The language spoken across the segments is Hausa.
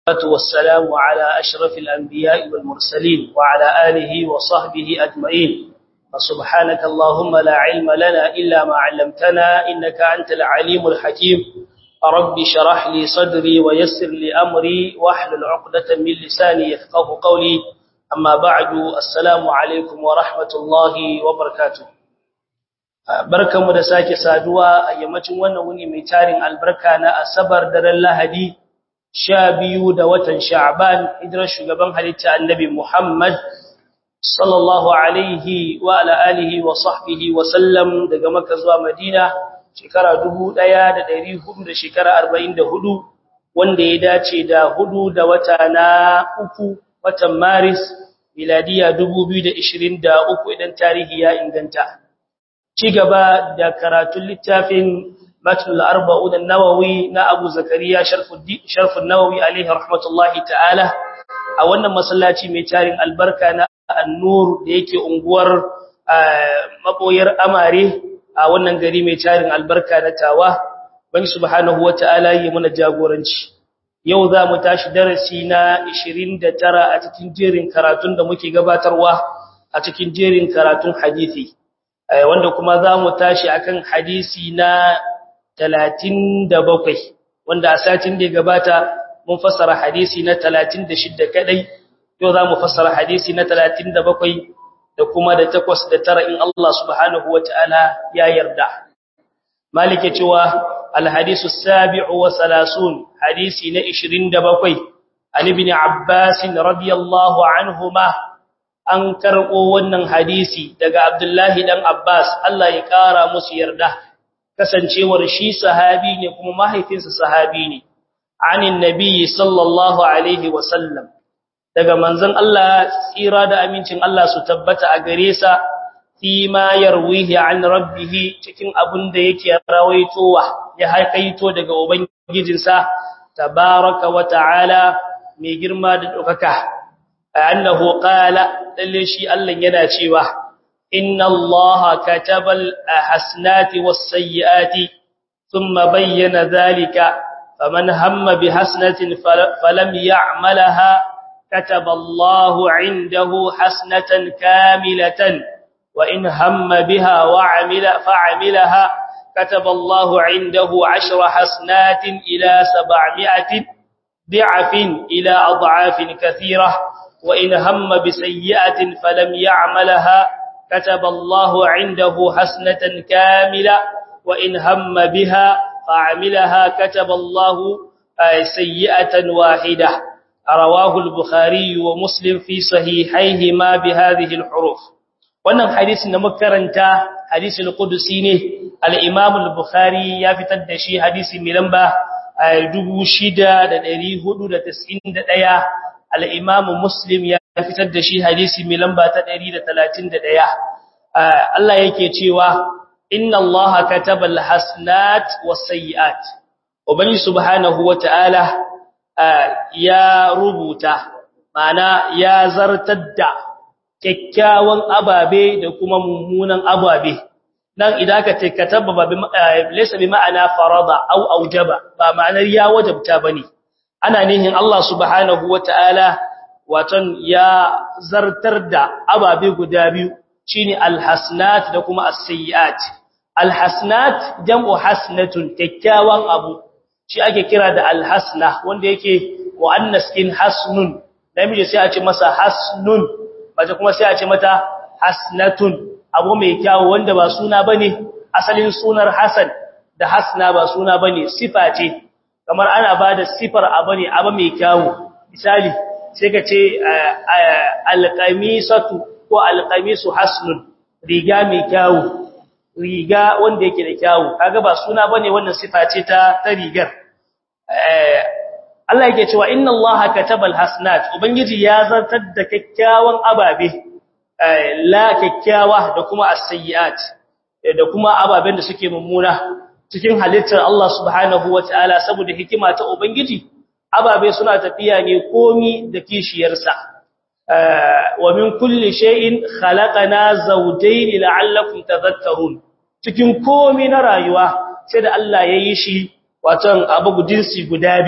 والسلام على أشرف الأنبياء والمرسلين وعلى آله وصحبه أجمعين فسبحانك اللهم لا علم لنا إلا ما علمتنا إنك أنت العليم الحكيم رب شرح لي صدري ويسر لي أمري واحلل عقدة من لساني يفقه قولي أما بعد السلام عليكم ورحمة الله وبركاته barkanmu da sake saduwa a yammacin wannan wuni mai tarin albarka na asabar daren lahadi sha biyu da watan sha'ban hijirar shugaban halitta annabi muhammad sallallahu alaihi wa ala alihi wa sahbihi wa sallam daga makka zuwa madina shekara dubu ɗaya da ɗari hudu da shekara arba'in da hudu wanda ya dace da hudu da wata na uku watan maris miladiya dubu biyu da ishirin da uku idan tarihi ya inganta ci gaba da karatun littafin matul arba'u da nawawi na abu zakariya sharfun nawawi alaihi rahmatullahi ta'ala a wannan masallaci mai tarin albarka na annur da yake unguwar maboyar amare a wannan gari mai tarin albarka na tawa bani subhanahu wata'ala yi mana jagoranci yau za mu tashi darasi na 29 a cikin jerin karatun da muke gabatarwa a cikin jerin karatun hadisi wanda kuma za mu tashi akan hadisi na 37 wanda a satin da ya gabata mun fassara hadisi na 36 kadai yau za mu fassara hadisi na 37 da kuma da 8 da 9 in Allah subhanahu wataala ya yarda malike cewa alhadisu sabi'u wa salasun hadisi na 27 an ibn abbas radiyallahu anhuma an karɓo wannan hadisi daga Abdullahi dan Abbas Allah ya ƙara musu yarda kasancewar shi sahabi ne kuma mahaifinsa sahabi ne anin nabi sallallahu alaihi wasallam daga manzon Allah tsira da amincin Allah su tabbata a gare sa fi ma yarwihi an rabbih cikin abin da yake rawaitowa ya haikaito daga ubangijinsa tabaraka wa ta'ala mai girma da ɗaukaka annahu qala lalle shi Allah yana cewa inna Allah katabal hasnati was sayyiati thumma bayyana dhalika faman hamma bi hasanatin falam ya'malaha kataba Allah 'indahu hasanatan kamilatan wa in hamma biha wa 'amila fa'amilaha kataba Allah 'indahu 'ashra hasanatin ila 700 ضعف إلى أضعاف كثيرة وإن هم بسيئة فلم يعملها كتب الله عنده حسنة كاملة وإن هم بها فعملها كتب الله سيئة واحدة رواه البخاري ومسلم في صحيحيهما بهذه الحروف wannan hadisin da muka karanta hadisul qudusi ne al-Imam al-Bukhari ya fitar da shi hadisi mai lamba 6491 al'imamu muslim ya fitar da shi hadisi mai lamba ta 131 Allah yake cewa inna Allah kataba al-hasnat was-sayyi'at ubangi subhanahu wata'ala ya rubuta mana ya zartar da kyakkyawan ababe da kuma mummunan ababe nan idan ka ce kataba ba laysa bi ma'ana farada aw aujaba ba ma'anar ya wajabta bane ana nihin Allah subhanahu wata'ala waton ya zartar da ababe guda biyu shine alhasnat da kuma as-sayyiat alhasnat jam'u hasnatun kyakkyawan abu shi ake kira da alhasna wanda yake muannas kin hasnun namiji sai a ce masa hasnun bace kuma sai a ce mata hasnatun abu mai kyawu wanda ba suna bane asalin sunar hasan da hasna ba suna bane sifa ce kamar ana bada sifar abu ne abu mai kyawu misali sai ka ce alqamisatu ko alqamisu hasnun riga mai kyawu riga wanda yake da kyawu kaga ba suna bane wannan sifa ce ta ta rigar Allah yake cewa inna Allaha katabal hasnat ubangiji ya zartar da kyakkyawan ababe la kyakkyawa da kuma as-sayyi'at da kuma ababen da suke mummuna cikin halittar Allah subhanahu wataala saboda hikima ta ubangiji ababe suna tafiya ne komi da kishiyarsa wa min kulli shay'in khalaqana zawjayn la'allakum tadhakkarun cikin komi na rayuwa sai da Allah ya yi shi waton abu jinsi guda biyu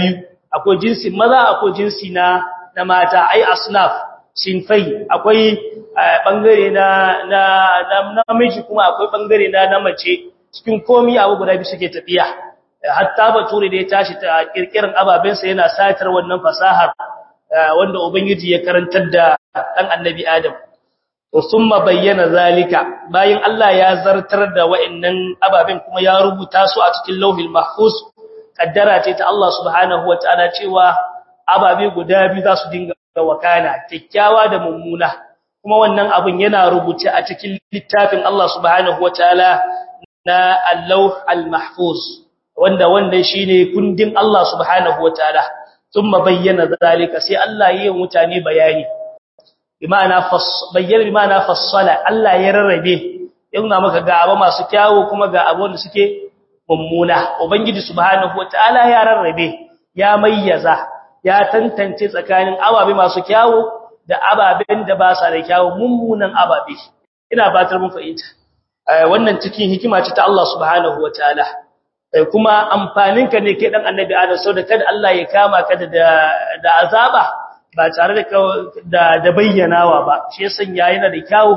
akwai jinsin maza akwai jinsi na na mata ai asnaf sinfai akwai bangare na na namiji kuma akwai bangare na na mace cikin komai abu guda biyu suke tafiya hatta bature da ya tashi ta kirkirin ababensa yana satar wannan fasahar wanda ubangiji ya karantar da dan annabi adam to summa bayyana zalika bayan Allah ya zartar da wa'annan ababen kuma ya rubuta su a cikin lauhil mahfuz kaddara ce ta Allah subhanahu wataala cewa ababe guda biyu za su dinga wakana kikkiawa da mummuna kuma wannan abin yana rubuce a cikin littafin Allah subhanahu wataala na al-lawh al-mahfuz wanda wannan shine kundin Allah subhanahu wataala thumma bayyana zalika sai Allah yayin mutane bayani bima'ana bayyana bima'ana fassala Allah ya rarrabe yana maka ga abu masu kyawu kuma ga abu wanda suke mummuna ubangiji subhanahu wataala ya rarrabe ya mayyaza ya tantance tsakanin ababe masu kyawu da ababen da ba sa da kyawu mummunan ababe ina batar mun fahimta wannan cikin hikima ce ta Allah subhanahu wataala kuma amfaninka ne kai dan annabi Adam saboda kada Allah ya kama ka da da azaba ba tare da da bayyanawa ba shi ya sanya yana da kyawu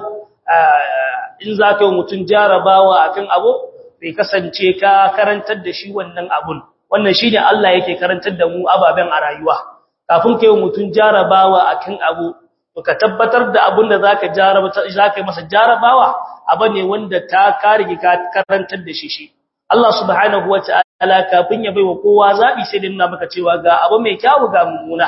in za ka yi mutum jarabawa akan abu bai kasance ka karantar da shi wannan abun wannan shine Allah yake karantar da mu ababen a rayuwa kafin kai mutum jarabawa akan abu to ka tabbatar da abun da zaka jaraba zaka yi masa jarabawa abu ne wanda ta karige ka karantar da shi shi Allah subhanahu wataala kafin ya baiwa kowa zabi sai dinna maka cewa ga abu mai kyawu ga mummuna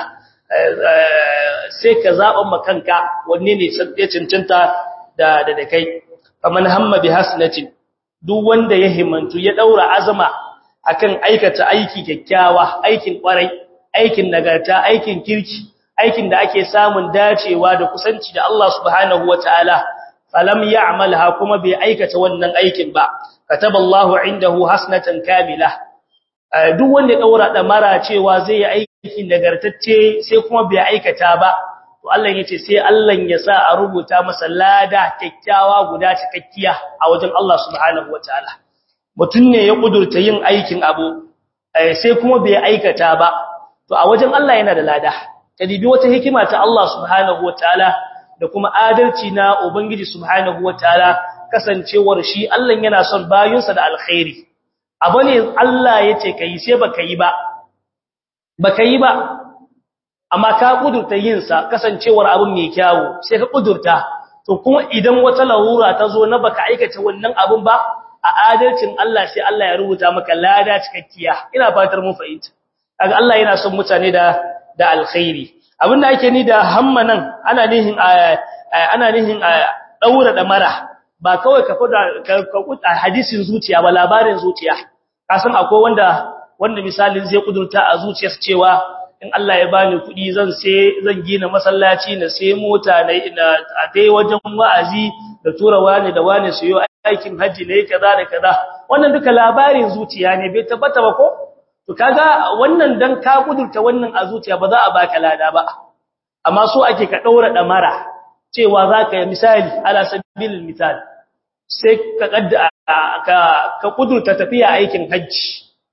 sai ka zaban makanka wanne ne ya cancanta da da kai faman hamma bi hasnatin duk wanda ya himantu ya daura azama akan aikata aiki kyakkyawa aikin kwarai aikin nagarta aikin kirki aikin da ake samun dacewa da kusanci da Allah subhanahu wataala falam ya'malha kuma bai aikata wannan aikin ba kataballahu indahu hasnatan kamila duk wanda ya daura da mara cewa zai yi aikin nagartacce sai kuma bai aikata ba to Allah yace sai Allah ya sa a rubuta masa lada kyakkyawa guda cikakkiya a wajen Allah subhanahu wataala mutun ne ya kudurta yin aikin abu sai kuma bai aikata ba to a wajen Allah yana da lada kadibi wata hikima ta Allah subhanahu wataala da kuma adalci na ubangiji subhanahu wataala kasancewar shi Allah yana son bayinsa da alkhairi abu ne Allah yace kai sai baka yi ba baka yi ba amma ka kudurta yin sa kasancewar abin mai kyawu sai ka kudurta to kuma idan wata larura ta zo na baka aikata wannan abin ba a adalcin Allah sai Allah ya rubuta maka lada cikakkiya ina fatar mun fahimta kaga Allah yana son mutane da da alkhairi abin da ake ni da hamma nan ana nihin ana nihin daura da mara ba kawai ka fada ka hadisin zuciya ba labarin zuciya kasan akwai wanda wanda misalin zai kudurta a zuciyarsa cewa in Allah ya bani kuɗi zan sai zan gina masallaci na sai mota na a dai wajen wa'azi da tura wani da wani su yi aikin haji ne kaza da kaza wannan duka labarin zuciya ne bai tabbata ba ko to kaga wannan dan ka kudurta wannan a zuciya ba za a baka lada ba amma so ake ka daura damara cewa zaka yi misali ala sabilil misal sai ka kadda ka ka kudurta tafiya aikin haji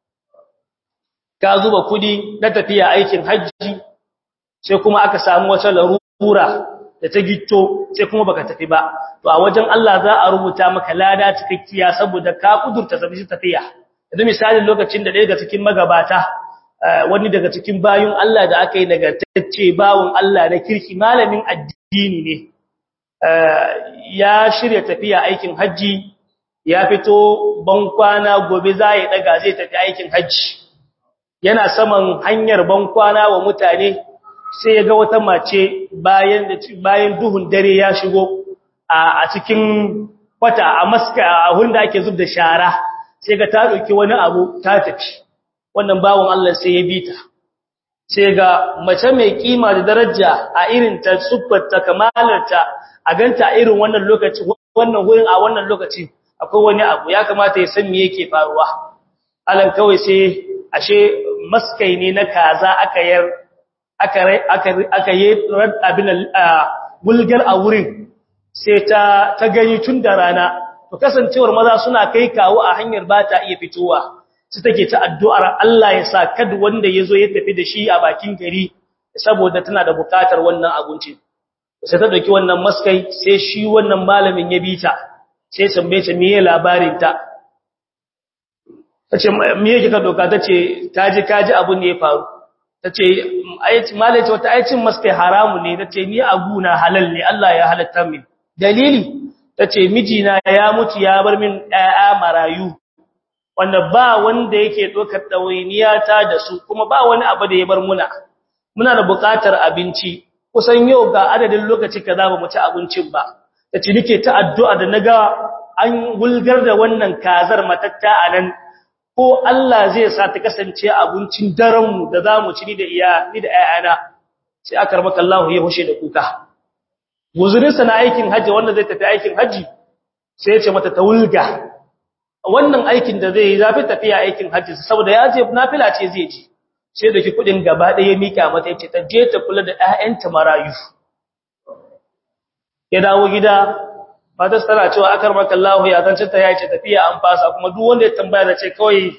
ka zuba kudi na tafiya aikin hajji sai kuma aka samu wata larura da ta gitto sai kuma baka tafi ba to a wajen Allah za a rubuta maka lada cikakkiya saboda ka kudurta tafi tafiya idan misalin lokacin da ɗaya daga cikin magabata wani daga cikin bayun Allah da aka yi nagartacce bawun Allah na kirki malamin addini ne ya shirya tafiya aikin hajji ya fito bankwana gobe za ya daga zai tafi aikin hajji yana saman hanyar bankwana wa mutane sai ya ga wata mace bayan bayan duhun dare ya shigo a cikin kwata a maska a hunda ake zub da shara sai ga ta dauki wani abu ta tafi wannan bawon Allah sai ya bita sai ga mace mai kima da daraja a irin ta suffarta kamalarta a ganta a irin wannan lokaci wannan gurin a wannan lokaci akwai wani abu ya kamata ya san me yake faruwa alan kawai sai ashe maskai ne na kaza aka yar aka aka aka yi abin bulgar a wurin sai ta ta gani tun da rana to kasancewar maza suna kai kawo a hanyar ba ta iya fitowa sai take ta addu'ar Allah ya sa kad wanda yazo ya tafi da shi a bakin gari saboda tana da bukatar wannan abinci sai ta dauki wannan maskai sai shi wannan malamin ya bita sai tambaye ta meye labarin ta tace me yake ka doka tace taji kaji abun ne ya faru tace ayati malai ce wata ayacin maskai haramu ne tace ni aguna halal ne Allah ya halatta min dalili tace mijina ya mutu ya bar min ɗaya marayu wanda ba wanda yake dokar dawainiya ta da su kuma ba wani abu da ya bar muna muna da buƙatar abinci kusan yau ga adadin lokaci kaza ba mu ci abincin ba tace nake ta addu'a da naga an gulgar da wannan kazar matatta anan ko Allah zai sa ta kasance abincin daren mu da zamu ci ni da iya ni da ayana sai aka rabaka Allah ya hushe da kuka guzurin sa na aikin haji wanda zai tafi aikin haji sai ya ce mata ta wulga wannan aikin da zai yi zafi tafiya aikin haji saboda ya je nafila ce zai ji sai da ki kudin gaba ɗaya mika mata yace ta je ta kula da ƴaƴanta marayu ya dawo gida fatar tana cewa akar maka Allah ya zance ta yace tafiya an fasa kuma duk wanda ya tambaya da ce kawai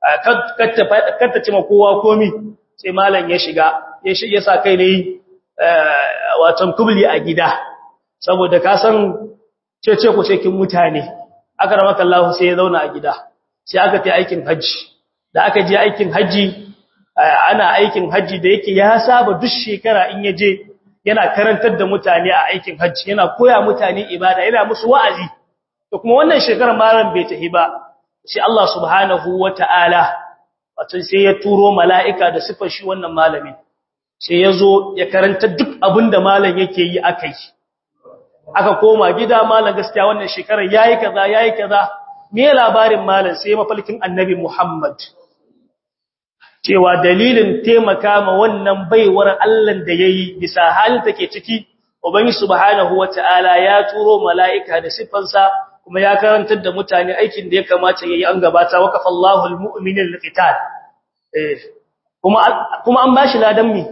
katta ce ma kowa komi sai malam ya shiga ya shige sa kai ne wato kubli a gida saboda ka san cece ku ce kin mutane akar maka Allah sai ya zauna a gida sai aka tafi aikin haji da aka je aikin haji ana aikin haji da yake ya saba duk shekara in ya je yana karantar da mutane a aikin hajji yana koya mutane ibada yana musu wa'azi to kuma wannan shekarar malam bai tafi ba sai Allah subhanahu wata'ala wato sai ya turo mala'ika da sifar shi wannan malamin sai ya zo ya karanta duk abin da malam yake yi akai aka koma gida malam gaskiya wannan shekarar yayi kaza yayi kaza me labarin malam sai mafalkin annabi Muhammad cewa dalilin taimaka ma wannan baiwar Allah da yayi bisa halin take ciki ubangi subhanahu wataala ya turo malaika da sifansa kuma ya karantar da mutane aikin da ya kamata yayi an gabata waqafa Allahu almu'minina liqital eh kuma kuma an bashi ladan mi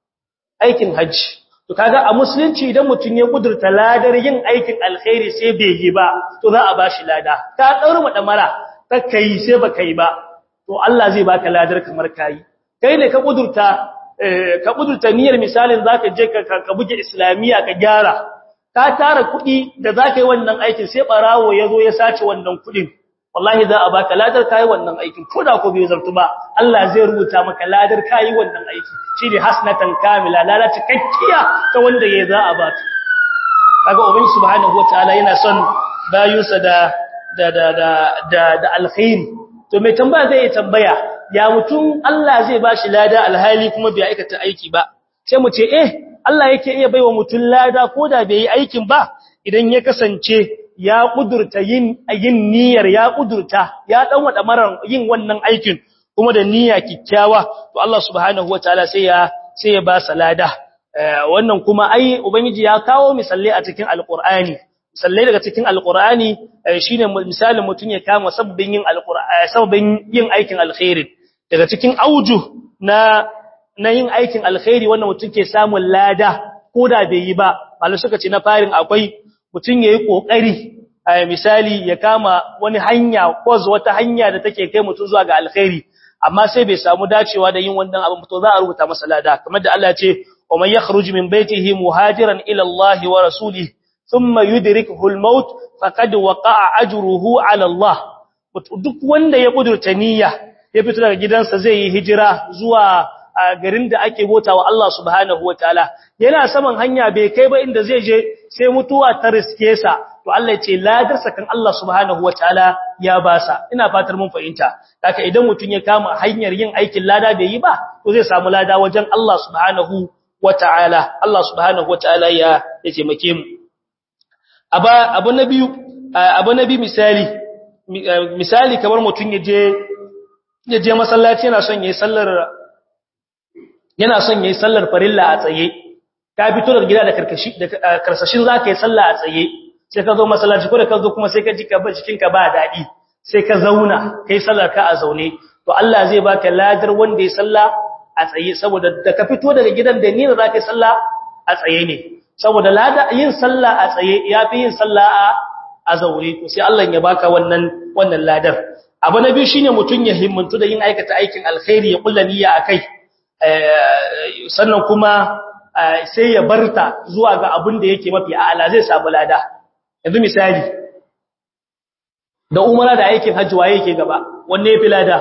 aikin haji to kaga a musulunci idan mutun ya kudurta ladar yin aikin alkhairi sai bai yi ba to za a bashi lada ka daura mu damara kai sai baka yi ba to Allah zai baka ladar kamar kai kai ne ka kudurta ka kudurta niyyar misalin zaka je ka ka buge islamiya ka gyara ka tara kudi da zaka yi wannan aikin sai barawo yazo ya sace wannan kudin wallahi za a baka ladar kai wannan aikin koda ko bai zartu ba Allah zai rubuta maka ladar kai wannan aiki shine hasnatan kamila ladar cikakkiya ta wanda yayi za a baka kaga ubangi subhanahu wataala yana son bayusa da da da da da alkhairi to mai tambaya zai yi tambaya ya mutum Allah zai bashi lada alhali kuma bai aikata aiki ba sai mu ce eh Allah yake iya baiwa mutum lada koda bai yi aikin ba idan ya kasance ya kudurta yin yin niyyar ya kudurta ya dan wada maran yin wannan aikin kuma da niyya kikkiawa to Allah subhanahu wataala sai ya sai ya ba sa lada wannan kuma ai ubangiji ya kawo misalai a cikin alqur'ani sallai daga cikin alqur'ani shine misalin mutun ya kama sabbin yin alqur'ani sabbin yin aikin alkhairi daga cikin auju na na yin aikin alkhairi wannan mutun ke samun lada koda bai yi ba malai suka ce na farin akwai mutun yayi kokari misali ya kama wani hanya ko wata hanya da take kai mutun zuwa ga alkhairi amma sai bai samu dacewa da yin wannan abin to za a rubuta masa lada kamar da Allah ya ce wa man yakhruju min baytihi muhajiran ila Allah wa rasulihi ثم يدركه الموت فقد وقع اجره على الله duk wanda ya kudurta niyya ya fito daga gidansa zai yi hijira zuwa garin da ake botawa Allah subhanahu wataala yana saman hanya bai kai ba inda zai je sai mutuwa ta riske sa to Allah ya ce ladarsa kan Allah subhanahu wataala ya basa ina fatar mun fahimta haka idan mutun ya kama hanyar yin aikin lada bai yi ba to zai samu lada wajen Allah subhanahu wataala Allah subhanahu wataala ya ya taimake mu abu na biyu abu na biyu misali misali kamar mutum ya je ya je masallaci yana son yayi sallar yana son yayi sallar farilla a tsaye ka fito daga gida da karkashi da karsashin zaka yi sallah a tsaye sai ka zo masallaci ko da ka zo kuma sai ka ji ka ba cikin ka ba dadi sai ka zauna kai sallar ka a zaune to Allah zai baka ladar wanda ya salla a tsaye saboda da ka fito daga gidan da ni da zaka yi sallah a tsaye ne saboda lada yin sallah a tsaye yafi yin sallah a a zaure to sai Allah ya baka wannan wannan ladar abu na biyu shine mutun ya himmantu da yin aikata aikin alkhairi ya kulla niyya akai sannan kuma sai ya barta zuwa ga abin da yake mafi a'ala zai samu lada yanzu misali da umara da aikin hajji waye yake gaba wanne yafi lada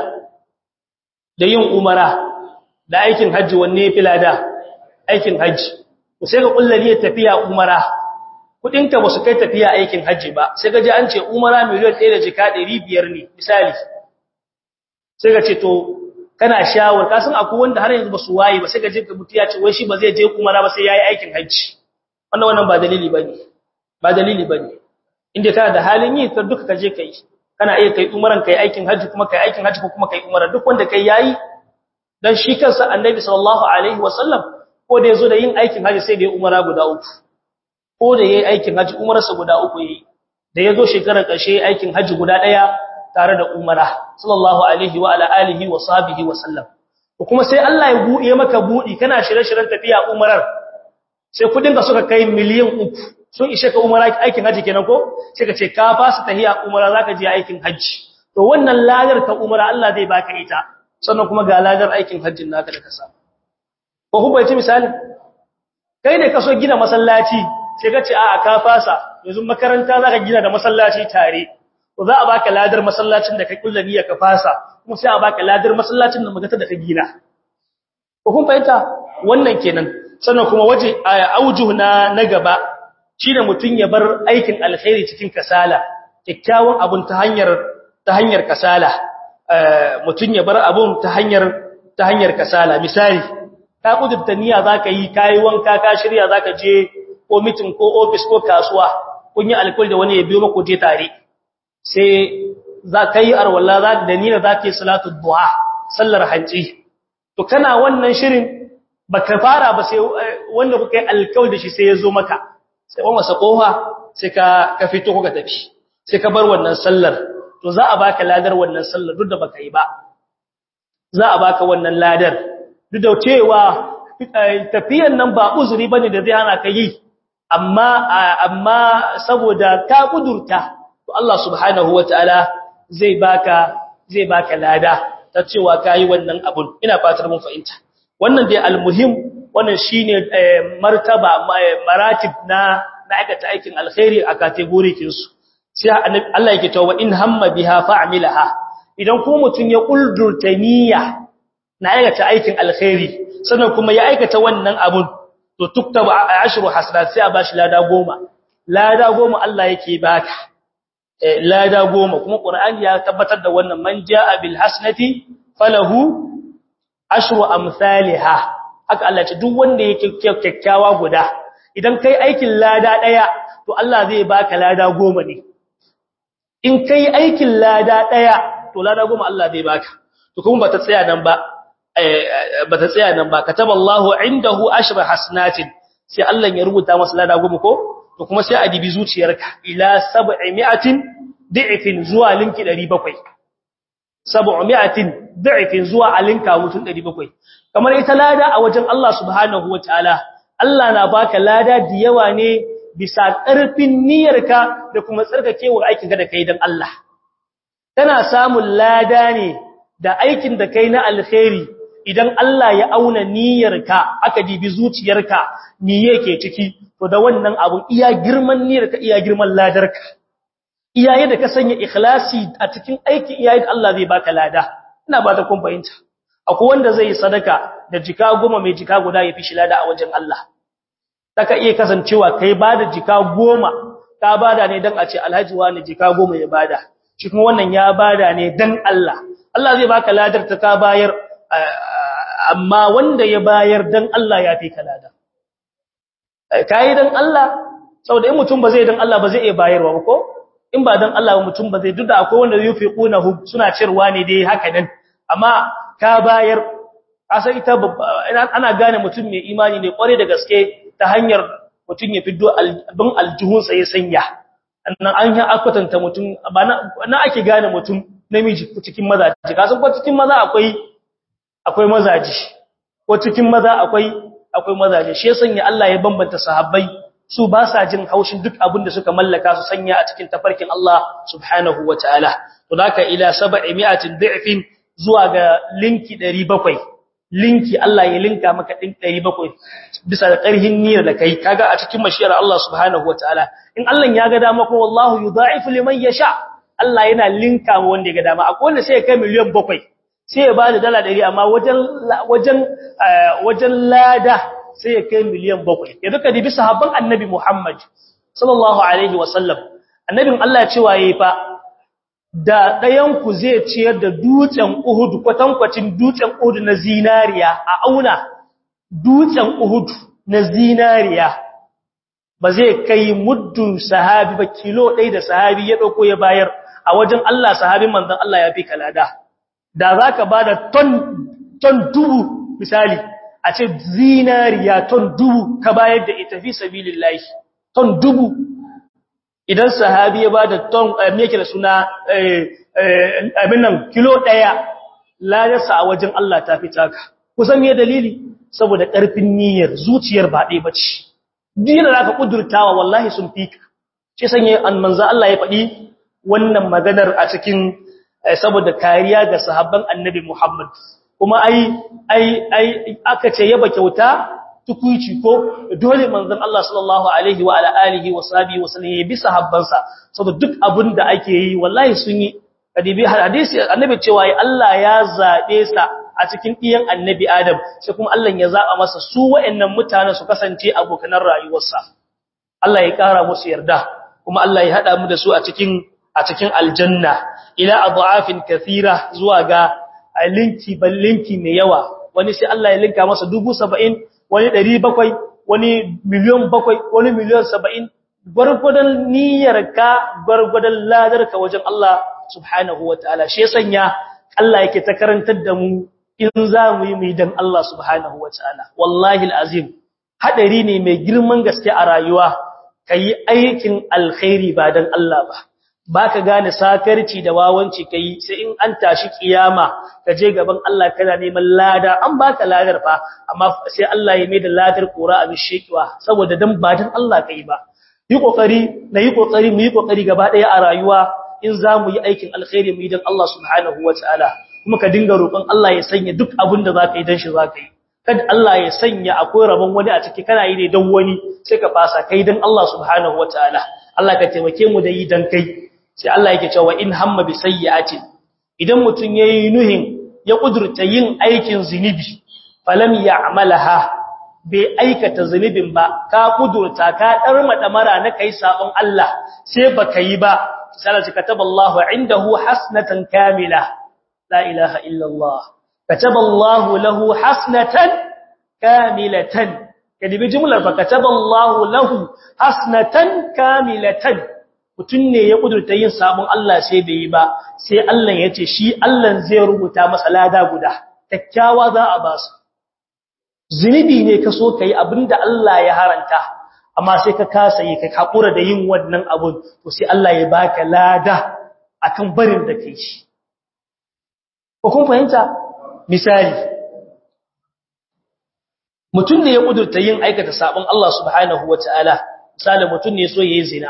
da yin umara da aikin hajji wanne yafi lada aikin hajji sai ga kullali ya tafiya umara kudinka ba su kai tafiya aikin hajji ba sai ga ji an ce umara miliyan 1 da jika 500 ne misali sai ga ce to kana shawar kasan akwai wanda har yanzu ba su waye ba sai ga jinka mutu ya ce wai shi ba zai je umara ba sai yayi aikin hajji wannan wannan ba dalili bane ba dalili bane inda kana da halin yi ka duka ka je kai kana iya kai umaran kai aikin hajji kuma kai aikin hajji ko kuma kai umara duk wanda kai yayi dan shi kansa annabi sallallahu alaihi wasallam ko da yazo da yin aikin hajji sai da ya umara guda uku ko da yayi aikin hajji umarsa guda uku yayi da yazo shekarar ƙarshe aikin hajji guda daya tare da umara sallallahu alaihi wa ala alihi wa sahbihi wa sallam kuma sai Allah ya buɗe maka buɗi kana shirye-shiryen tafiya umarar sai kudin ka suka kai miliyan uku sun ishe ka umara aikin haji kenan ko sai ka ce ka fasa tahiya umara zaka je aikin haji to wannan ladar ta umara Allah zai baka ita sannan kuma ga ladar aikin hajjin naka da ka samu ko ku bai misali kai ne ka so gina masallaci sai ka ce a ka fasa yanzu makaranta zaka gina da masallaci tare to za a baka ladar masallacin da ka kulla niyya ka fasa kuma sai a baka ladar masallacin da magata da ka gina ko kun fahimta wannan kenan sannan kuma waje aujuh na na gaba shine mutun ya bar aikin alkhairi cikin kasala kikkiawan abun ta hanyar ta hanyar kasala mutun ya bar abun ta hanyar ta hanyar kasala misali ka kudurta niyya zaka yi kai wanka ka shirya zaka je ko meeting ko office ko kasuwa kun yi alkhairi da wani ya biyo maka je tare sai za ka yi arwalla za da niyya zaka yi salatu duha sallar hanci to kana wannan shirin baka fara ba sai wanda kuka yi alkawari da shi sai ya zo maka sai ba masa kofa sai ka ka fito kuka tafi sai ka bar wannan sallar to za a baka ladar wannan sallar duk da baka yi ba za a baka wannan ladar duk da cewa tafiyan nan ba uzuri bane da zai hana ka yi amma amma saboda ka kudurta to Allah subhanahu wataala zai baka zai baka lada ta cewa kai wannan abun ina fatar mun fahimta wannan dai almuhim wannan shine martaba maratib na na aikata aikin alkhairi a kategorikin su sai Allah yake cewa in hamma biha fa'milaha idan kuma mutun ya kuldurta niyya na aikata aikin alkhairi sannan kuma ya aikata wannan abun to tuktaba ashru hasanat sai a bashi lada goma lada goma Allah yake baka lada goma kuma Qur'ani ya tabbatar da wannan man jaa bil hasanati falahu ashru amsalha haka Allah ce duk wanda yake kyakkyawa guda idan kai aikin lada daya to Allah zai baka lada goma ne in kai aikin lada daya to lada goma Allah zai baka to kuma bata tsaya nan ba bata tsaya nan ba kataballahu indahu ashra hasanatin sai Allah ya rubuta masa lada goma ko to kuma sai a dibi zuciyarka ila 700 da'ifin zuwa linki 700 700 da'ifin zuwa alinka mutun 700 kamar ita lada a wajen Allah subhanahu wataala Allah na baka lada da yawa ne bisa ƙarfin niyyarka da kuma tsarkakewar aikin ka da kai dan Allah kana samun lada ne da aikin da kai na alkhairi idan Allah ya auna niyyarka aka dibi zuciyarka me yake ciki to da wannan abun iya girman niyyarka iya girman ladarka iyaye da ka sanya ikhlasi a cikin aiki iyaye da Allah zai baka lada ina ba ta kun fahimta akwai wanda zai yi sadaka da jika goma mai jika guda ya fi shi lada a wajen Allah taka iya kasancewa kai bada jika goma ka bada ne dan a ce alhaji wani jika goma ya bada shi kuma wannan ya bada ne dan Allah Allah zai baka ladar ta ka bayar amma wanda ya bayar dan Allah ya fi ka lada kai dan Allah saboda in mutum ba zai dan Allah ba zai iya bayarwa ba ko in ba dan Allah mutum ba zai duk da akwai wanda yufiqunahu suna cirwa ne dai haka nan amma ka bayar asa ita ana gane mutum mai imani ne kware da gaske ta hanyar mutum ya fiddo albin aljuhun sa ya sanya annan an yi akwatanta mutum ba na ake gane mutum namiji cikin mazaji ka san ko cikin maza akwai akwai mazaji ko cikin maza akwai akwai mazaje shi ya sanya Allah ya bambanta sahabbai su ba sa jin haushin duk abin da suka mallaka su sanya a cikin tafarkin Allah subhanahu wataala to haka ila 700 da'fin zuwa ga linki 700 linki Allah ya linka maka din 700 bisa da ƙarhin niyyar da kai kaga a cikin mashiyar Allah subhanahu wataala in Allah ya ga dama ko wallahu yudha'ifu liman yasha Allah yana linka ma wanda ya ga dama akwai wanda sai ya kai miliyan 7 sai ya bada dala 100 amma wajen wajen wajen lada sai ya kai miliyan 7 ya duka dibi sahabban annabi Muhammad sallallahu alaihi wasallam annabin Allah cewa yayi fa da ɗayanku zai ciyar da dutsen Uhud kwatankwacin dutsen Uhud na zinariya a auna dutsen Uhud na zinariya ba zai kai muddin sahabi ba kilo ɗaya da sahabi ya ɗauko ya bayar a wajen Allah sahabin manzon Allah ya fi kalada da za ka ba da ton ton dubu misali a ce zinariya ton dubu ka bayar da ita fi sabilillahi ton dubu idan sahabi ya bada ton me yake da suna abin nan kilo daya ladarsa a wajen Allah ta fi taka kusan me dalili saboda karfin niyyar zuciyar ba dai bace dinin da ka kudurtawa wallahi sun fi ka shi sanye an manzo Allah ya faɗi wannan maganar a cikin saboda kariya ga sahabban annabi Muhammad kuma ai ai ai aka ce yaba kyauta tukuici ko dole manzon Allah sallallahu alaihi wa ala alihi wa sahbihi wa sallam ya bi sahabbansa saboda duk abin da ake yi wallahi sun yi kadibi hadisi annabi cewa Allah ya zabe sa a cikin diyan annabi Adam sai kuma Allah ya zaba masa su wayannan mutanen su kasance abokan rayuwarsa Allah ya kara musu yarda kuma Allah ya hada mu da su a cikin a cikin aljanna ila adhafin kathira zuwa ga linki ballinki mai yawa wani sai Allah ya linka masa 70 wani ɗari bakwai wani miliyon bakwai wani miliyon saba'in gwargwadon niyyarka gwargwadon ladarka wajen Allah subhanahu wa ta'ala shi ya sanya Allah yake ta karantar da mu in za mu yi mu dan Allah subhanahu wa ta'ala wallahi al'azim haɗari ne mai girman gaske a rayuwa ka yi aikin alkhairi ba dan Allah ba ba ka gane sakarci da wawanci ka yi sai in an tashi kiyama ka je gaban Allah kana neman lada an baka ladar fa amma sai Allah ya mai da ladar kora abin shekiwa saboda dan ba dan Allah kai ba yi kokari na yi kokari mu yi kokari gaba daya a rayuwa in za mu yi aikin alkhairi mu yi dan Allah subhanahu wataala kuma ka dinga roƙon Allah ya sanya duk abin da zaka yi dan shi zaka yi kada Allah ya sanya akwai rabon wani a ciki kana yi ne dan wani sai ka fasa kai dan Allah subhanahu wataala Allah ka taimake mu da yi dan kai sai Allah yake cewa in hamma bi sayyi'atin idan mutun yayi nuhin ya kudurta yin aikin zinubi falam ya'malaha bai aikata zunubin ba ka kudurta ka darma mara na kai sabon Allah sai baka yi ba sai kataballahu indahu hasnatan kamila la ilaha illa Allah kataballahu lahu hasnatan kamilatan kadibi jumlar fa kataballahu lahu hasnatan kamilatan mutum ne ya kudurta yin sabon Allah sai bai yi ba sai Allah ya ce shi Allah zai rubuta masa lada guda kyakkyawa za a ba su zunubi ne ka so ka yi abinda Allah ya haranta amma sai ka kasa yi ka hakura da yin wannan abun to sai Allah ya baka lada akan barin da kai shi ko kun fahimta misali mutum ne ya kudurta yin aikata sabon Allah subhanahu wataala misali mutum ne so yayi zina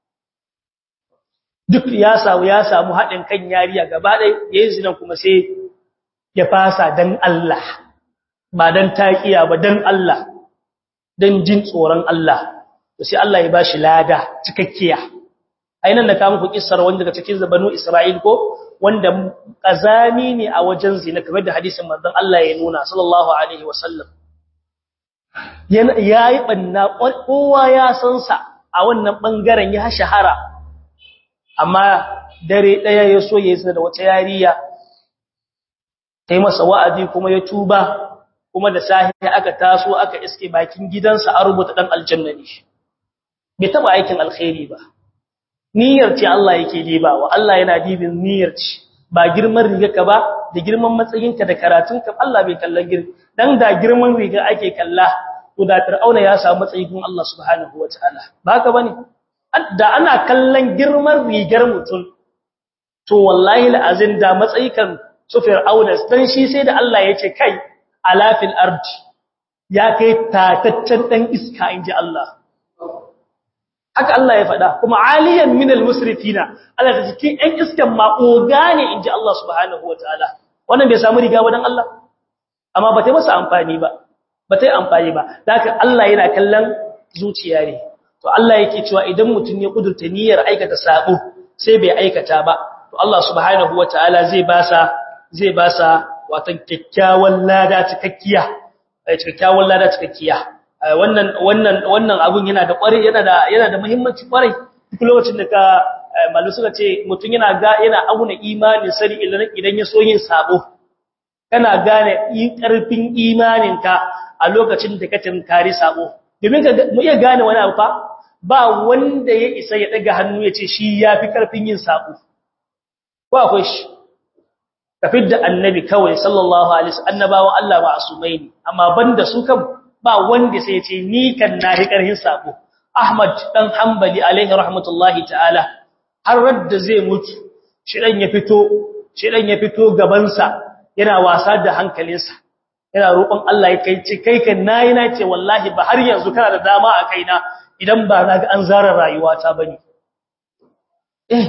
duk ya samu ya samu haɗin kan yariya gaba ɗaya yayin zinan kuma sai ya fasa dan Allah ba dan taqiya ba dan Allah dan jin tsoron Allah to sai Allah ya bashi lada cikakkiya ainan da ka muku kissar wanda daga cikin zabanu Isra'il ko wanda kazami ne a wajen zina kamar da hadisin manzon Allah ya nuna sallallahu alaihi wasallam yayi banna kowa ya san sa a wannan bangaren ya shahara amma dare daya ya so ya yi da wata yariya kai masa wa'azi kuma ya tuba kuma da sahi aka taso aka iske bakin gidansa a rubuta dan aljanna ne bai taba aikin alkhairi ba niyyar ce Allah yake dibawa Allah yana dibin niyyar ce ba girman rigarka ba da girman matsayinka da karatunka Allah bai kallon gir dan da girman riga ake kalla to da Fir'auna ya samu matsayin Allah subhanahu wataala ba haka bane da ana kallon girman rigar mutum to wallahi la'azin da matsayikan su fir'auna dan shi sai da Allah ya ce kai alafil ardi ya kai tataccen dan iska inji Allah haka Allah ya faɗa kuma aliyan minal musrifina Allah ta cikin ɗan iskan ma ogane inji Allah subhanahu wataala wannan bai samu riga wadan Allah amma ba ta masa amfani ba ba ta yi amfani ba haka Allah yana kallon zuciya ne to Allah yake cewa idan mutum ya kudurta niyyar aikata sabo sai bai aikata ba to Allah subhanahu wataala zai ba sa zai ba sa watan kyakkyawan lada cikakkiya kyakkyawan lada cikakkiya wannan wannan wannan abun yana da kware yana da yana da muhimmanci kware duk lokacin da ka malu suka ce mutum yana ga yana auna imanin sani idan idan ya so yin sabo kana gane karfin imaninka a lokacin da ka tinkari sabo domin ka mu iya gane wani abu fa ba wanda ya isa ya daga hannu ya ce shi yafi karfin yin sabo ko akwai shi kafid da annabi kawai sallallahu alaihi wasallam annabawan Allah ma'asumai ne amma banda su kan ba wanda sai ya ce ni kan nahi karhin sabo Ahmad dan Hanbali alaihi rahmatullahi ta'ala har radda zai mutu shi dan ya fito shi dan ya fito gaban sa yana wasa da hankalinsa yana roƙon Allah ya kai ce kai kan nayi na ce wallahi ba har yanzu kana da dama a kaina idan ba na ga an zara rayuwata bane eh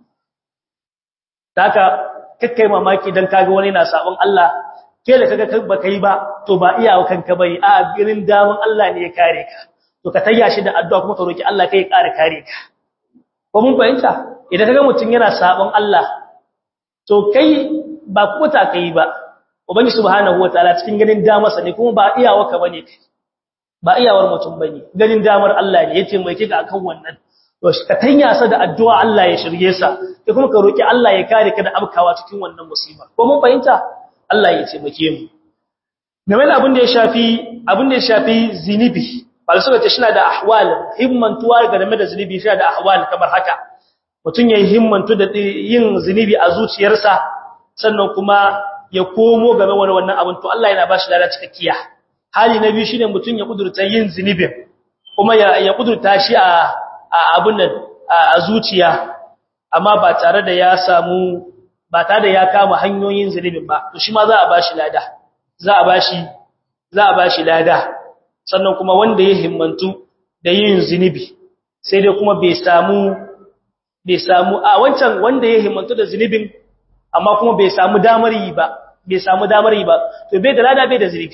taka kakkai mamaki dan kaga wani na sabon Allah ke da kaga ba kai ba to ba iyawa kanka bane a girin daman Allah ne ya kare ka to ka tayya shi da addu'a kuma ka roki Allah kai ya kare kare ka ko mun fahimta idan kaga mutun yana sabon Allah to kai ba kuma ta kai ba ubangi subhanahu wataala cikin ganin damarsa ne kuma ba iyawa ka bane kai ba iyawar mutum bane ganin damar Allah ne yace mai kika akan wannan to ka tanya sa da addu'a Allah ya shirye sa kai kuma ka roki Allah ya kare ka da abkawa cikin wannan musiba ko mun fahimta Allah ya taimake mu game da abin da ya shafi abin da ya shafi zinibi ba su ce shi da ahwal himmantuwa game da zinibi shi da ahwal kamar haka mutum yayin himmantu da yin zinibi a zuciyarsa sannan kuma ya komo game wani wannan abin to Allah yana bashi lada cikakkiya hali na biyu shine mutum ya kudurta yin zinibin kuma ya ya kudurta shi a abun nan a zuciya amma ba tare da ya samu ba tare da ya kama hanyoyin zinibin ba to shi ma za a bashi lada za a bashi za a bashi lada sannan kuma wanda ya himmantu da yin zinibi sai dai kuma bai samu bai samu a wancan wanda ya himmantu da zinibin amma kuma bai samu damar yi ba bai samu damar yi ba to bai da lada bai da zinibi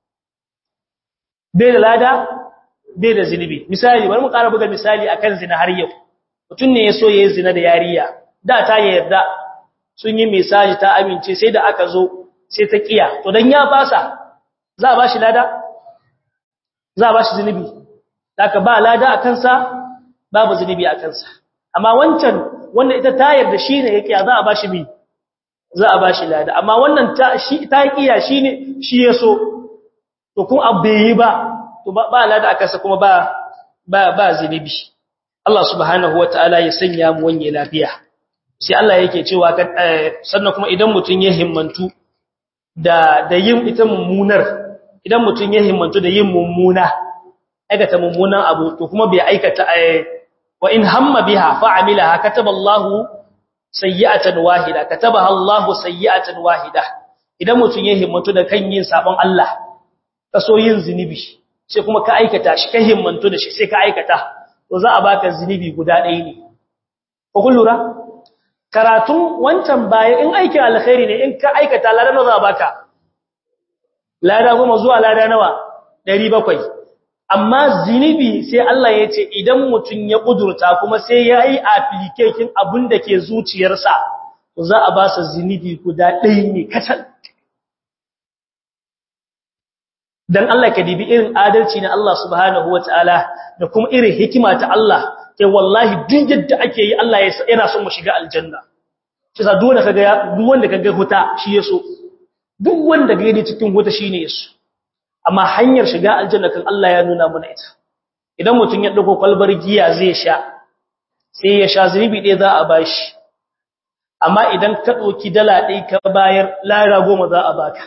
bai da lada bai da zinibi misali bari mu ƙara buga misali akan zina har yau mutum ne ya so ya yi zina da yariya da ta yarda sun yi mesaji ta amince sai da aka zo sai ta kiya to dan ya fasa za a bashi lada za a bashi zinibi haka ba lada a kansa babu zinibi a kansa amma wancan wanda ita ta yarda shine ya kiya za a bashi bi za a bashi lada amma wannan ta shi ta kiya shine shi yaso to kun abbe ba to ba lada a kansa kuma ba ba ba zinibi Allah subhanahu wataala ya sanya mu wanye lafiya sai Allah yake cewa sannan kuma idan mutun ya himmantu da da yin ita mummunar idan mutun ya himmantu da yin mummuna aikata mummunan abu to kuma bai aikata wa in hamma biha fa amilaha kataballahu sayyi'atan wahida katabaha Allahu sayyi'atan wahida idan mutun ya himmantu da kan yin sabon Allah kaso yin zinubi sai kuma ka aikata shi ka himmantu da shi sai ka aikata to za a baka zinubi guda ɗaya ne ko kun lura karatun wancan baya in aikin alkhairi ne in ka aikata lada nawa za a baka lada goma zuwa lada nawa 700 amma zinubi sai Allah ya ce idan mutum ya kudurta kuma sai ya yi application abin da ke zuciyarsa to za a ba sa zinubi guda ɗaya ne kacal dan Allah ka dibi irin adalci na Allah subhanahu wataala da kuma irin hikima ta Allah kai wallahi duk yadda ake yi Allah yana son mu shiga aljanna shi sa duk wanda kaga duk wanda kaga huta shi yaso duk wanda ga ni cikin huta shine yaso amma hanyar shiga aljanna kan Allah ya nuna mana ita idan mutun ya dauko kwalbar giya zai sha sai ya sha zunubi ɗaya za a bashi amma idan ka dauki dala ɗaya ka bayar lara goma za a baka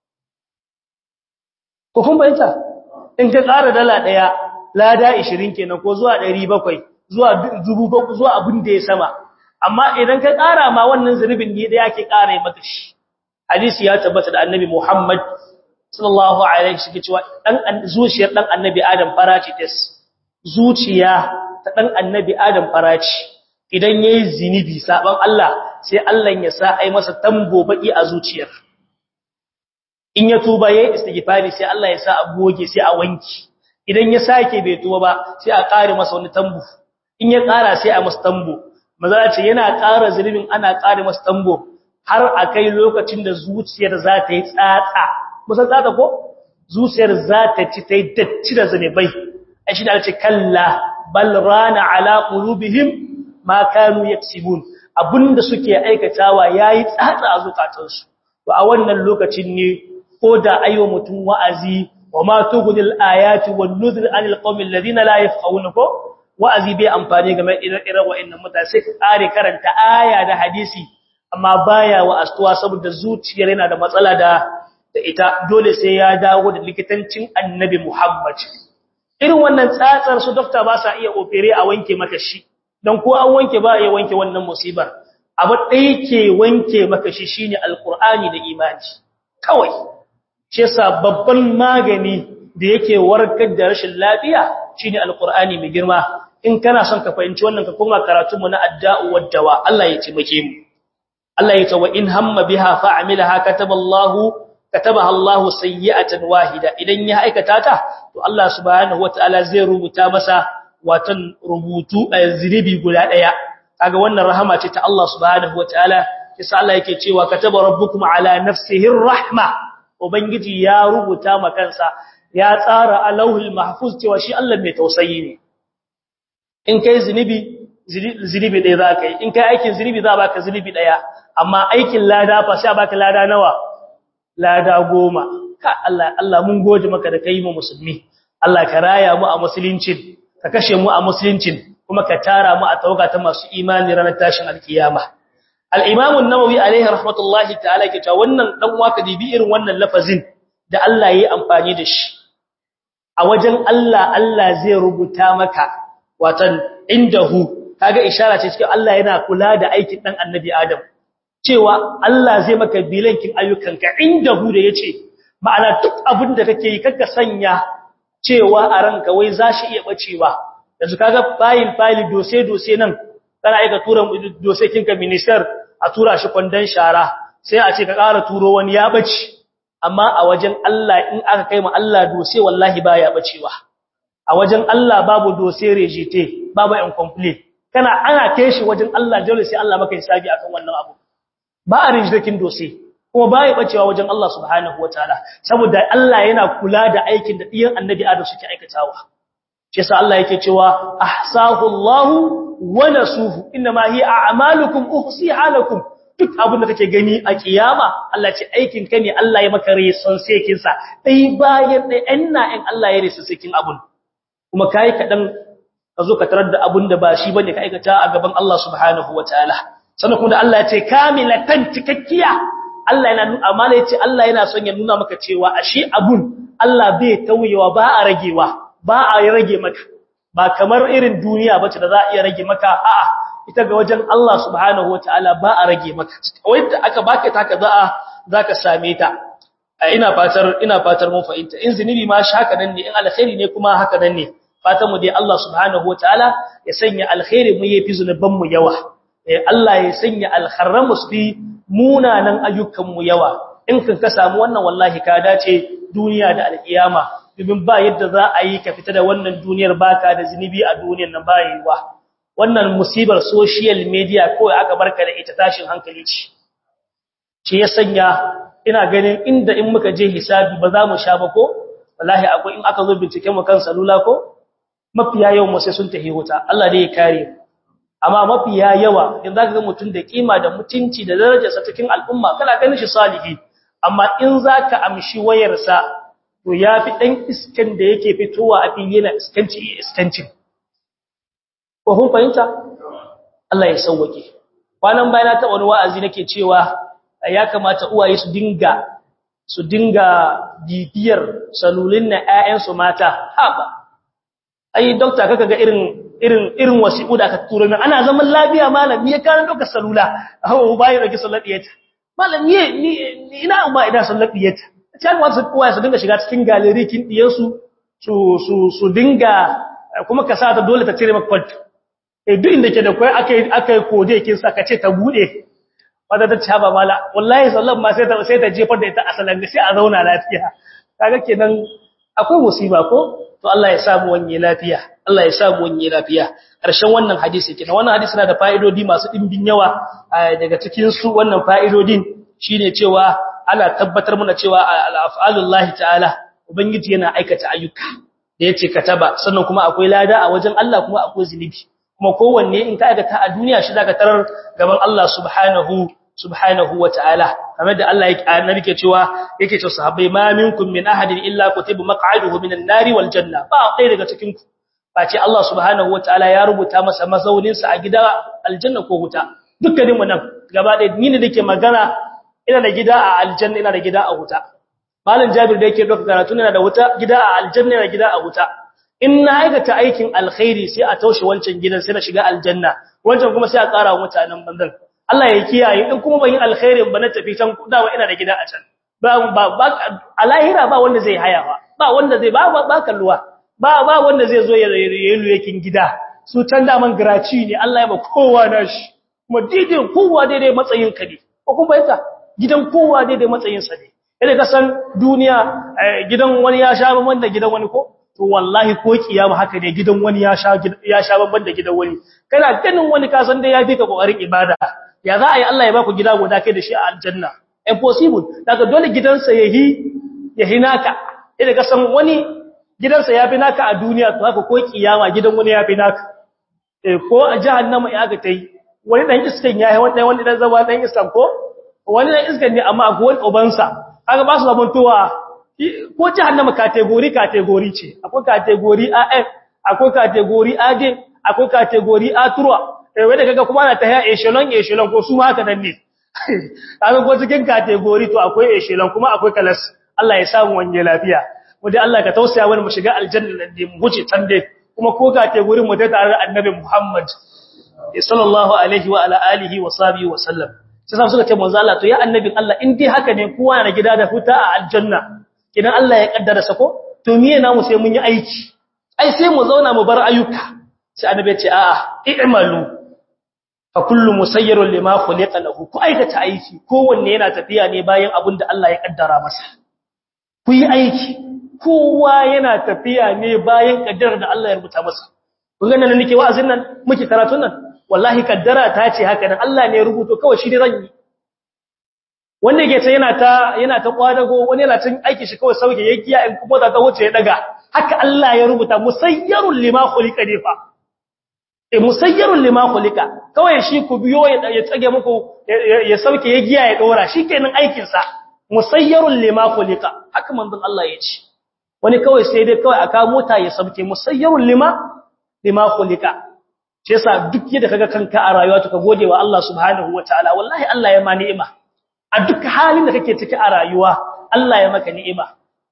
ko kun bayyana in ka ƙara dala ɗaya lada 20 kenan ko zuwa 700 zuwa 1000 zuwa abin da ya sama amma idan ka ƙara ma wannan zunubin ne da yake ƙara maka shi hadisi ya tabbata da annabi Muhammad sallallahu alaihi wasallam cewa dan zuciyar dan annabi Adam farace tes zuciya ta dan annabi adam faraci idan yayi zinibi saban Allah sai Allah ya sa ai masa tambo baki a zuciyar in ya tuba yayi istighfari sai Allah ya sa a goge sai a wanki idan ya sake bai tuba ba sai a kare masa wani tambo in ya kara sai a masa tambo maza ce yana kara zunubin ana kare masa tambo har akai lokacin da zuciyar za ta yi tsatsa musan tsatsa ko zuciyar za ta ci ta yi datti da zunubai ai shi da ce kalla bal rana ala qulubihim ma kanu yaksibun abinda suke aikatawa yayi tsatsa a zukatansu to a wannan lokacin ne ko da ayo mutum wa'azi wa ma tughnil ayati wan nudhir anil qaumil ladina la yafqahuna ko wa'azi bai amfani game irin wa'annan mutane sai ka kare karanta aya da hadisi amma baya wa astuwa saboda zuciyar yana da matsala da da ita dole sai ya dawo da likitancin annabi Muhammad irin wannan tsatsar su dokta ba sa iya opere a wanke maka shi dan ko an wanke ba ya wanke wannan musibar abu ɗaya ke wanke maka shi shine alqur'ani da imani kawai shi yasa babban magani da yake warkar da rashin lafiya shine alqur'ani mai girma in kana son ka fahimci wannan ka koma karatu mu na adda'u wad-dawa Allah ya taimake mu Allah ya ce wa in hamma biha fa'amilaha kataballahu katabaha Allahu sayyi'atan wahida idan ya aikata ta to Allah subhanahu wataala zai rubuta masa watan rubutu a zinibi guda daya kaga wannan rahama ce ta Allah subhanahu wataala kisa Allah yake cewa kataba rabbukum ala nafsihi rahma ubangiji ya rubuta ma kansa ya tsara alauhul mahfuz cewa shi Allah mai tausayi ne in kai zinibi zinibi ɗaya za ka yi in kai aikin zinibi za a baka zinibi ɗaya amma aikin lada fa sai a baka lada nawa lada goma ka Allah Allah mun goje maka da kai mu musulmi Allah ka raya mu a musuluncin ka kashe mu a musuluncin kuma ka tara mu a tauga ta masu imani ranar tashin alkiyama al-imam an-nawawi alaihi rahmatullahi ta'ala ke cewa wannan dan waka dibi irin wannan lafazin da Allah yayi amfani da shi a wajen Allah Allah zai rubuta maka watan indahu kaga ishara ce cikin Allah yana kula da aikin dan annabi Adam cewa Allah zai maka bilankin ayyukanka indahu da yace ma'ana duk abin da kake yi kaka sanya cewa a ranka wai zashi iya bacewa yanzu kaga file file dose dose nan kana aika tura dose kinka minister a tura shi kwandon shara sai a ce ka ƙara turo wani ya bace amma a wajen Allah in aka kai ma Allah dose wallahi baya bacewa a wajen Allah babu dose rejete babu incomplete kana ana kai shi wajen Allah dole sai Allah maka hisabi akan wannan abu ba a rijdakin dose kuma ba ya bacewa wajen Allah subhanahu wataala saboda Allah yana kula da aikin da diyan annabi Adam suke aikatawa shi yasa Allah yake cewa ahsahu Allah wa nasuhu inma hi a'malukum uhsiha lakum duk abin da kake gani a kiyama Allah ce aikin ka ne Allah ya maka reson sekin sa dai bayan dai anna in Allah ya reson sekin abun kuma kai kadan ka zo ka tarar da abun da ba shi bane ka aikata a gaban Allah subhanahu wataala sannan kuma da Allah ya ce kamilatan cikakkiya Allah yana nuna amana yace Allah yana son ya nuna maka cewa ashe abun Allah bai tauyewa ba a ragewa ba a rage maka ba kamar irin duniya bace da za a iya rage maka a'a ita ga wajen Allah subhanahu wataala ba a rage maka wanda aka baka ta ka za a zaka same ta ina fatar ina fatar mun fahimta in zinubi ma shi haka nan ne in alkhairi ne kuma haka nan ne fatan mu dai Allah subhanahu wataala ya sanya alkhairi mu yafi zunuban mu yawa Allah ya sanya alkharram su fi munanan ayyukan mu yawa in kan ka samu wannan wallahi ka dace duniya da alkiyama domin ba yadda za a yi ka fita da wannan duniyar baka da zinubi a duniyar nan ba yiwa wannan musibar social media kawai aka barka da ita tashin hankali ce shi ya sanya ina ganin inda in muka je hisabi ba za mu sha ba ko wallahi akwai in aka zo bincike mu kan salula ko mafiya yawan mu sai sun tahi wuta Allah dai ya kare mu amma mafiya yawa in zaka ga mutun da kima da mutunci da darajarsa cikin al'umma kana ganin shi salihi amma in zaka amshi wayarsa to yafi dan iskan da yake fitowa a fili yana iskanci iskancin ko kun fahimta Allah ya sauwake kwanan bayan ta wani wa'azi nake cewa ya kamata uwaye su dinga su dinga bibiyar salulin na ƴaƴansu mata haba ai doctor kaka ga irin irin irin wasiƙu da aka turo min ana zaman lafiya malam ya kana doka salula hawo bai rage sallar diyata malam ni ina umma ina sallar diyata can wasu uwaye su dinga shiga cikin gallery kin diyansu su su su dinga kuma ka sa ta dole ta cire maka kwalt eh duk inda ke da kai akai akai kode kin sa ka ce ta bude wanda ta caba mala wallahi sallan ma sai ta sai ta jefar da ita asalan sai a zauna lafiya kaga kenan akwai musiba ko to Allah ya samu wanye lafiya Allah ya samu wanye lafiya ƙarshen wannan hadisi kenan wannan hadisi na da fa'idodi masu dimbin yawa daga cikin su wannan fa'idodin shine cewa ana tabbatar mana cewa al-af'alullahi ta'ala ubangiji yana aikata ayyuka da yace kataba sannan kuma akwai lada a wajen Allah kuma akwai zinubi kuma kowanne in ka aikata a duniya shi zaka tarar gaban Allah subhanahu subhanahu wata'ala kamar da Allah yake annabi ke cewa yake cewa sahabbai ma minkum min ahadin illa kutiba maq'aduhu minan nari wal janna ba ɗaya daga cikin ku face Allah subhanahu wata'ala ya rubuta masa mazaunin sa a gida aljanna ko wuta dukkanin mu nan gaba ɗaya ni ne nake magana ina da gida a aljanna ina da gida a wuta malam Jabir da yake doka karatu ina da wuta gida a aljanna ina gida a wuta in na aikata aikin alkhairi sai a taushe wancan gidan sai na shiga aljanna wancan kuma sai a ƙara wa mutanen banzan Allah ya kiyaye in kuma ban yi alkhairin ba na tafi can dawa ina da gida a can ba ba a lahira ba wanda zai haya ba ba wanda zai ba ba kalluwa ba ba wanda zai zo ya yayin yakin gida su can da man giraci ne Allah ya ba kowa nashi kuma daidai kowa daidai matsayin ka ne ko kuma yasa gidan kowa daidai matsayin sa ne idan ka san duniya gidan wani ya sha ban da gidan wani ko to wallahi ko kiyama haka ne gidan wani ya sha ya sha ban da gidan wani kana ganin wani ka san dai ya fi ka kokarin ibada ya za a yi Allah ya baku gida guda kai da shi a aljanna impossible daga dole gidansa yahi yahi naka idan ka san wani gidansa yafi naka a duniya to haka ko kiyama gidan wani yafi naka eh ko a jahannama ya ga tai wani dan iskan yayi wani dan wani dan zama dan iskan ko wani dan iskan ne amma akwai wani ubansa kaga ba su zaman towa ko jahannama category category ce akwai category AF akwai category AD akwai category A3 eh wanda kaga kuma ana ta haya echelon echelon ko su ma haka nan ne kaga ko cikin category to akwai echelon kuma akwai class Allah ya samu wanje lafiya wanda Allah ka tausaya wani mu shiga aljanna nan dai mu huce can dai kuma ko category mu ta tare da annabi Muhammad sallallahu alaihi wa ala alihi wa sahbihi wa sallam sai sa suka ce manzo Allah to ya annabin Allah in dai haka ne kowa na gida da huta a aljanna idan Allah ya kaddara sako to miye namu sai mun yi aiki ai sai mu zauna mu bar ayyuka sai annabi ya ce a'a i'malu fa kullu musayyirun lima khuliqa lahu ku aikata aiki kowanne yana tafiya ne bayan abin da Allah ya kaddara masa ku yi aiki kowa yana tafiya ne bayan kaddarar da Allah ya rubuta masa kun ga nan nake wa'azin nan muke karatun nan wallahi kaddara ta ce haka nan Allah ne ya rubuto kawai shi ne zan yi wanda yake ta yana ta yana ta kwadago wani yana cin aiki shi kawai sauke yake ya in kuma ta wuce ya daga haka Allah ya rubuta musayyarul lima khuliqa ne fa e musayyarun lima khuliqa kawai shi ku biyo ya tsage muku ya sauke ya giya ya dora shikenan aikin sa musayyarun lima khuliqa haka manzon Allah ya ce wani kawai sai dai kawai aka mota ya sauke musayyarun lima lima khuliqa shi yasa duk yadda kaga kanka a rayuwa to ka gode wa Allah subhanahu wataala wallahi Allah ya ma ni'ima a duk halin da kake ciki a rayuwa Allah ya maka ni'ima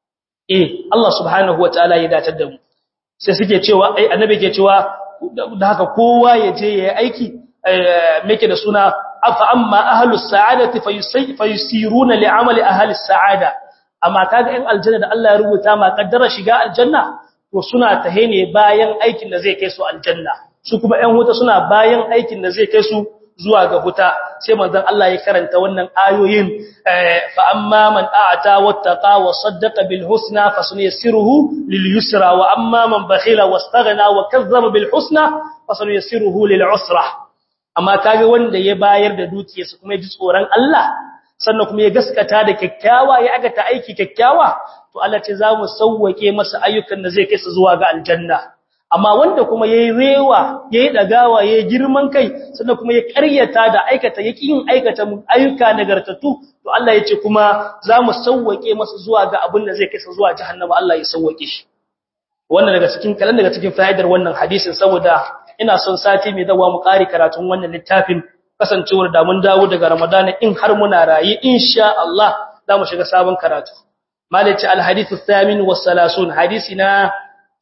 eh Allah subhanahu wataala ya datar da mu sai suke cewa ai annabi ke cewa da haka kowa ya je ya yi aiki meke da suna afa amma ahlus sa'adati fayusiruna li'amali ahlis sa'ada amma kaga in aljanna da Allah ya rubuta ma kaddara shiga aljanna to suna tahe ne bayan aikin da zai kai su aljanna su kuma ƴan wuta suna bayan aikin da zai kai su zuwa ga huta sai manzon Allah ya karanta wannan ayoyin fa amma man a'ta wattaqa wa saddaqa bil husna fasunyassiruhu lil yusra wa amma man bakhila wastaghna wa kazzaba bil husna fasunyassiruhu lil usra amma kage wanda ya bayar da dukiyarsa kuma ya ji tsoron Allah sannan kuma ya gaskata da kyakkyawa ya aga ta aiki kyakkyawa to Allah ce za mu sauwake masa ayyukan da zai kai su zuwa ga aljanna amma wanda kuma yayi rewa yayi dagawa yayi girman kai sannan kuma ya ƙaryata da aikata yaki yin aikata ayyuka nagartattu to Allah yace kuma zamu sauwake masa zuwa ga abin da zai kai sa zuwa jahannama Allah ya sauwake shi wannan daga cikin kalan daga cikin fa'idar wannan hadisin saboda ina son sati mai dawa mu ƙari karatun wannan littafin kasancewar da mun dawo daga Ramadana in har muna rayi insha Allah zamu shiga sabon karatu malaci al-hadithu thamin was salasun hadisi na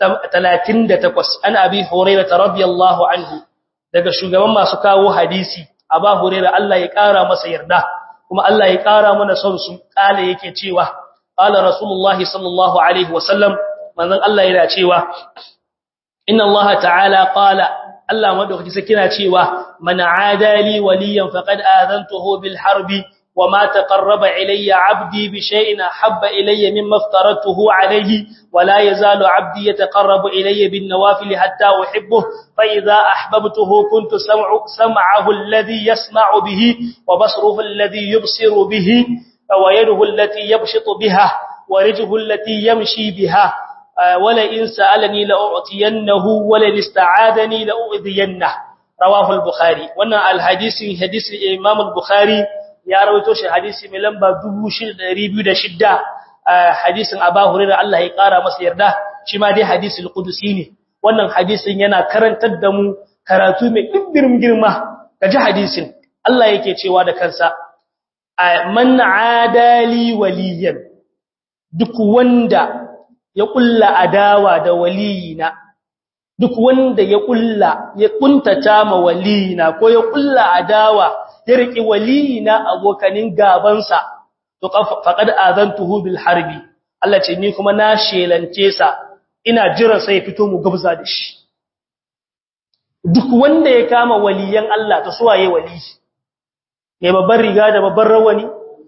38 an abi hurairah radiyallahu anhu daga shugaban masu kawo hadisi aba hurairah Allah ya kara masa yarda kuma Allah ya kara mana son su kale yake cewa qala rasulullahi sallallahu alaihi wasallam manzon Allah yana cewa inna Allah ta'ala qala Allah madaukaki sai kina cewa man adali waliyan faqad adantuhu bil harbi وما تقرب إلي عبدي بشيء أحب إلي مما افترضته عليه ولا يزال عبدي يتقرب إلي بالنوافل حتى أحبه فإذا أحببته كنت سمع سمعه الذي يسمع به وبصره الذي يبصر به ويده التي يبشط بها ورجه التي يمشي بها ولئن سألني لأعطينه ولئن استعاذني لأؤذينه رواه البخاري وانا الحديث حديث الإمام البخاري ya rawaito shi hadisi mai lamba 6206 hadisin Abu Hurairah Allah ya kara masa yarda shi ma dai hadisul qudusi ne wannan hadisin yana karantar da mu karatu mai dimbin girma kaji hadisin Allah yake cewa da kansa man adali waliyan duk wanda ya kulla adawa da waliyina duk wanda ya kulla ya kuntata ma waliyina ko ya kulla adawa ya riki waliyina abokanin gabansa to faqad azantuhu bil harbi Allah ce ni kuma na shelance sa ina jira sai fito mu gabza da shi duk wanda ya kama waliyan Allah ta suwaye wali ne babban riga da babban rawani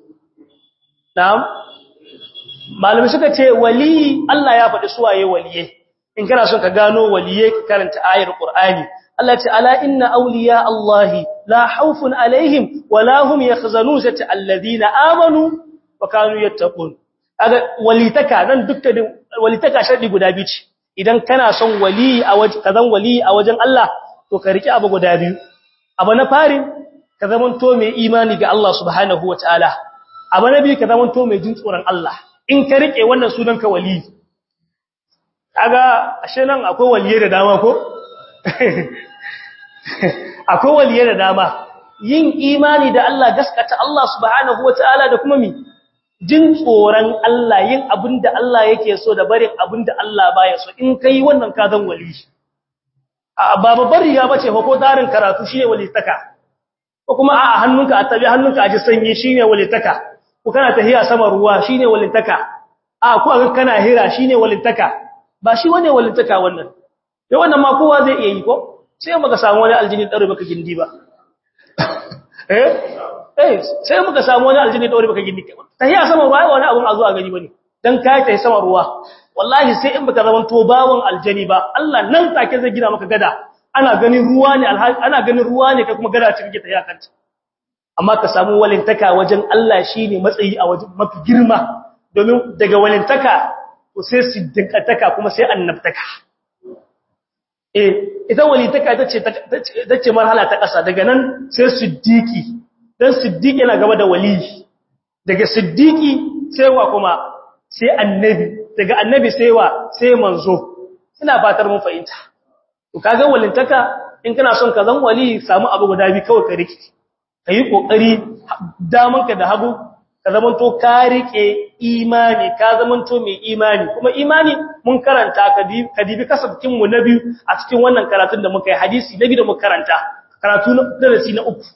na'am malami suka ce wali Allah ya faɗi suwaye waliye in kana son ka gano waliye ka karanta ayar Qur'ani Allah ce ala inna awliya Allahi la khawfun alaihim wala hum yakhzanun sata alladhina amanu wa kanu yattaqun kaga walitaka nan dukkanin walitaka shardi guda biyu ce idan kana son wali a wajen kazan wali a wajen Allah to ka riki abu guda biyu abu na fari ka zamanto mai imani ga Allah subhanahu wataala abu na biyu ka zamanto mai jin tsoron Allah in ka rike wannan sunan ka wali kaga ashe nan akwai waliye da dama ko akwai waliye da dama yin imani da Allah gaskata Allah subhanahu wataala da kuma mi jin tsoron Allah yin abinda Allah yake so da barin abinda Allah baya so in kai wannan ka zan wali a ba babbar riya bace fa ko tarin karatu shine walitaka ko kuma a hannunka a tabi hannunka a ji sanyi shine walitaka ko kana tahiya sama ruwa shine walitaka a ko kana hira shine walitaka ba shi wane walitaka wannan sai wannan ma kowa zai iya yi ko sai muka samu wani aljini daure baka gindi ba eh eh sai muka samu wani aljini daure baka gindi ba tahiya sama ruwa wani abun a zuwa gani bane dan kai tayi sama ruwa wallahi sai in baka zaman to bawon aljani ba Allah nan take zai gina maka gada ana ganin ruwa ne ana ganin ruwa ne kai kuma gada ce kake tahiya kanta amma ka samu walintaka wajen Allah shine matsayi a wajen mafi girma domin daga walintaka to sai siddiqataka kuma sai annabtaka eh ita walitaka tace tace marhala ta kasa daga nan sai siddiqi dan siddiqi yana gaba da wali daga siddiqi sai wa kuma sai annabi daga annabi sai wa sai manzo ina fatar mun fahimta to kaga walintaka in kana son ka zan wali samu abu guda bi kawai ka riki kai kokari damanka da hagu ka zamanto ka rike imani ka zamanto mai imani kuma imani mun karanta ka dibi kasabtin mu na biyu a cikin wannan karatun da muka yi hadisi na biyu da muka karanta karatu na darasi na uku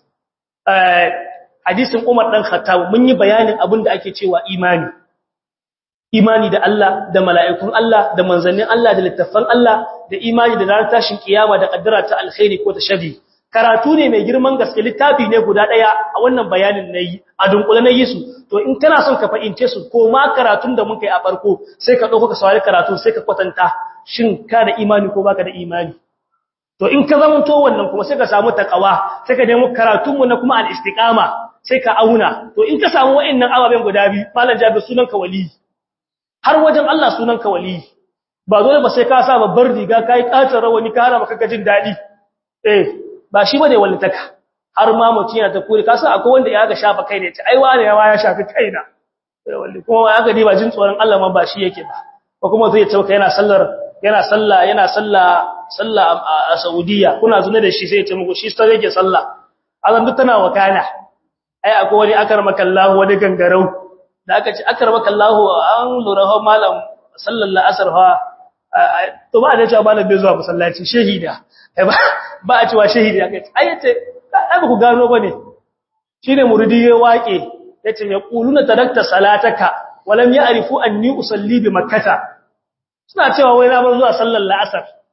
hadisin Umar dan Khattab mun yi bayanin abin da ake cewa imani imani da Allah da mala'ikun Allah da manzannin Allah da littafan Allah da imani da ranar tashin kiyama da kaddara ta alkhairi ko ta shari karatu ne mai girman gaske littafi ne guda daya a wannan bayanin nayi a dunkule na yi su to in kana son ka fahimce su ko ma karatun da muka yi a farko sai ka dauko ka saurari karatu sai ka kwatanta shin ka da imani ko baka da imani to in ka zama to wannan kuma sai ka samu takawa sai ka nemo karatun mu na kuma al-istiqama sai ka auna to in ka samu wa'annan ababen guda biyu malam jabi sunan ka wali har wajen Allah sunan ka wali ba dole ba sai ka sa babbar riga kai katar rawani ka hara maka jin dadi eh ba shi bane wallitaka har ma mutun yana ta kure ka san akwai wanda ya ga shafa kai ne ce ai wani ya shafi kaina wallahi kuma ya ga ba jin tsoron Allah ma ba shi yake ba ko kuma zai tauka yana sallar yana sallah yana sallah sallah a Saudiya kuna zuna da shi sai ya ce muku shi sai yake sallah azan duk tana wakana ai akwai wani akarmakallahu wani gangarau da aka ce akarmakallahu an lura ha malam sallallahu asar ha to ba da cewa malam bai zuwa masallaci shahida ba a cewa shahidi ya kai ai yace ai ba ku gano bane shine muridi ya wake yace ya quluna tarakta salataka walam ya'rifu anni usalli bi makkah suna cewa wai na bar zuwa sallar la'asar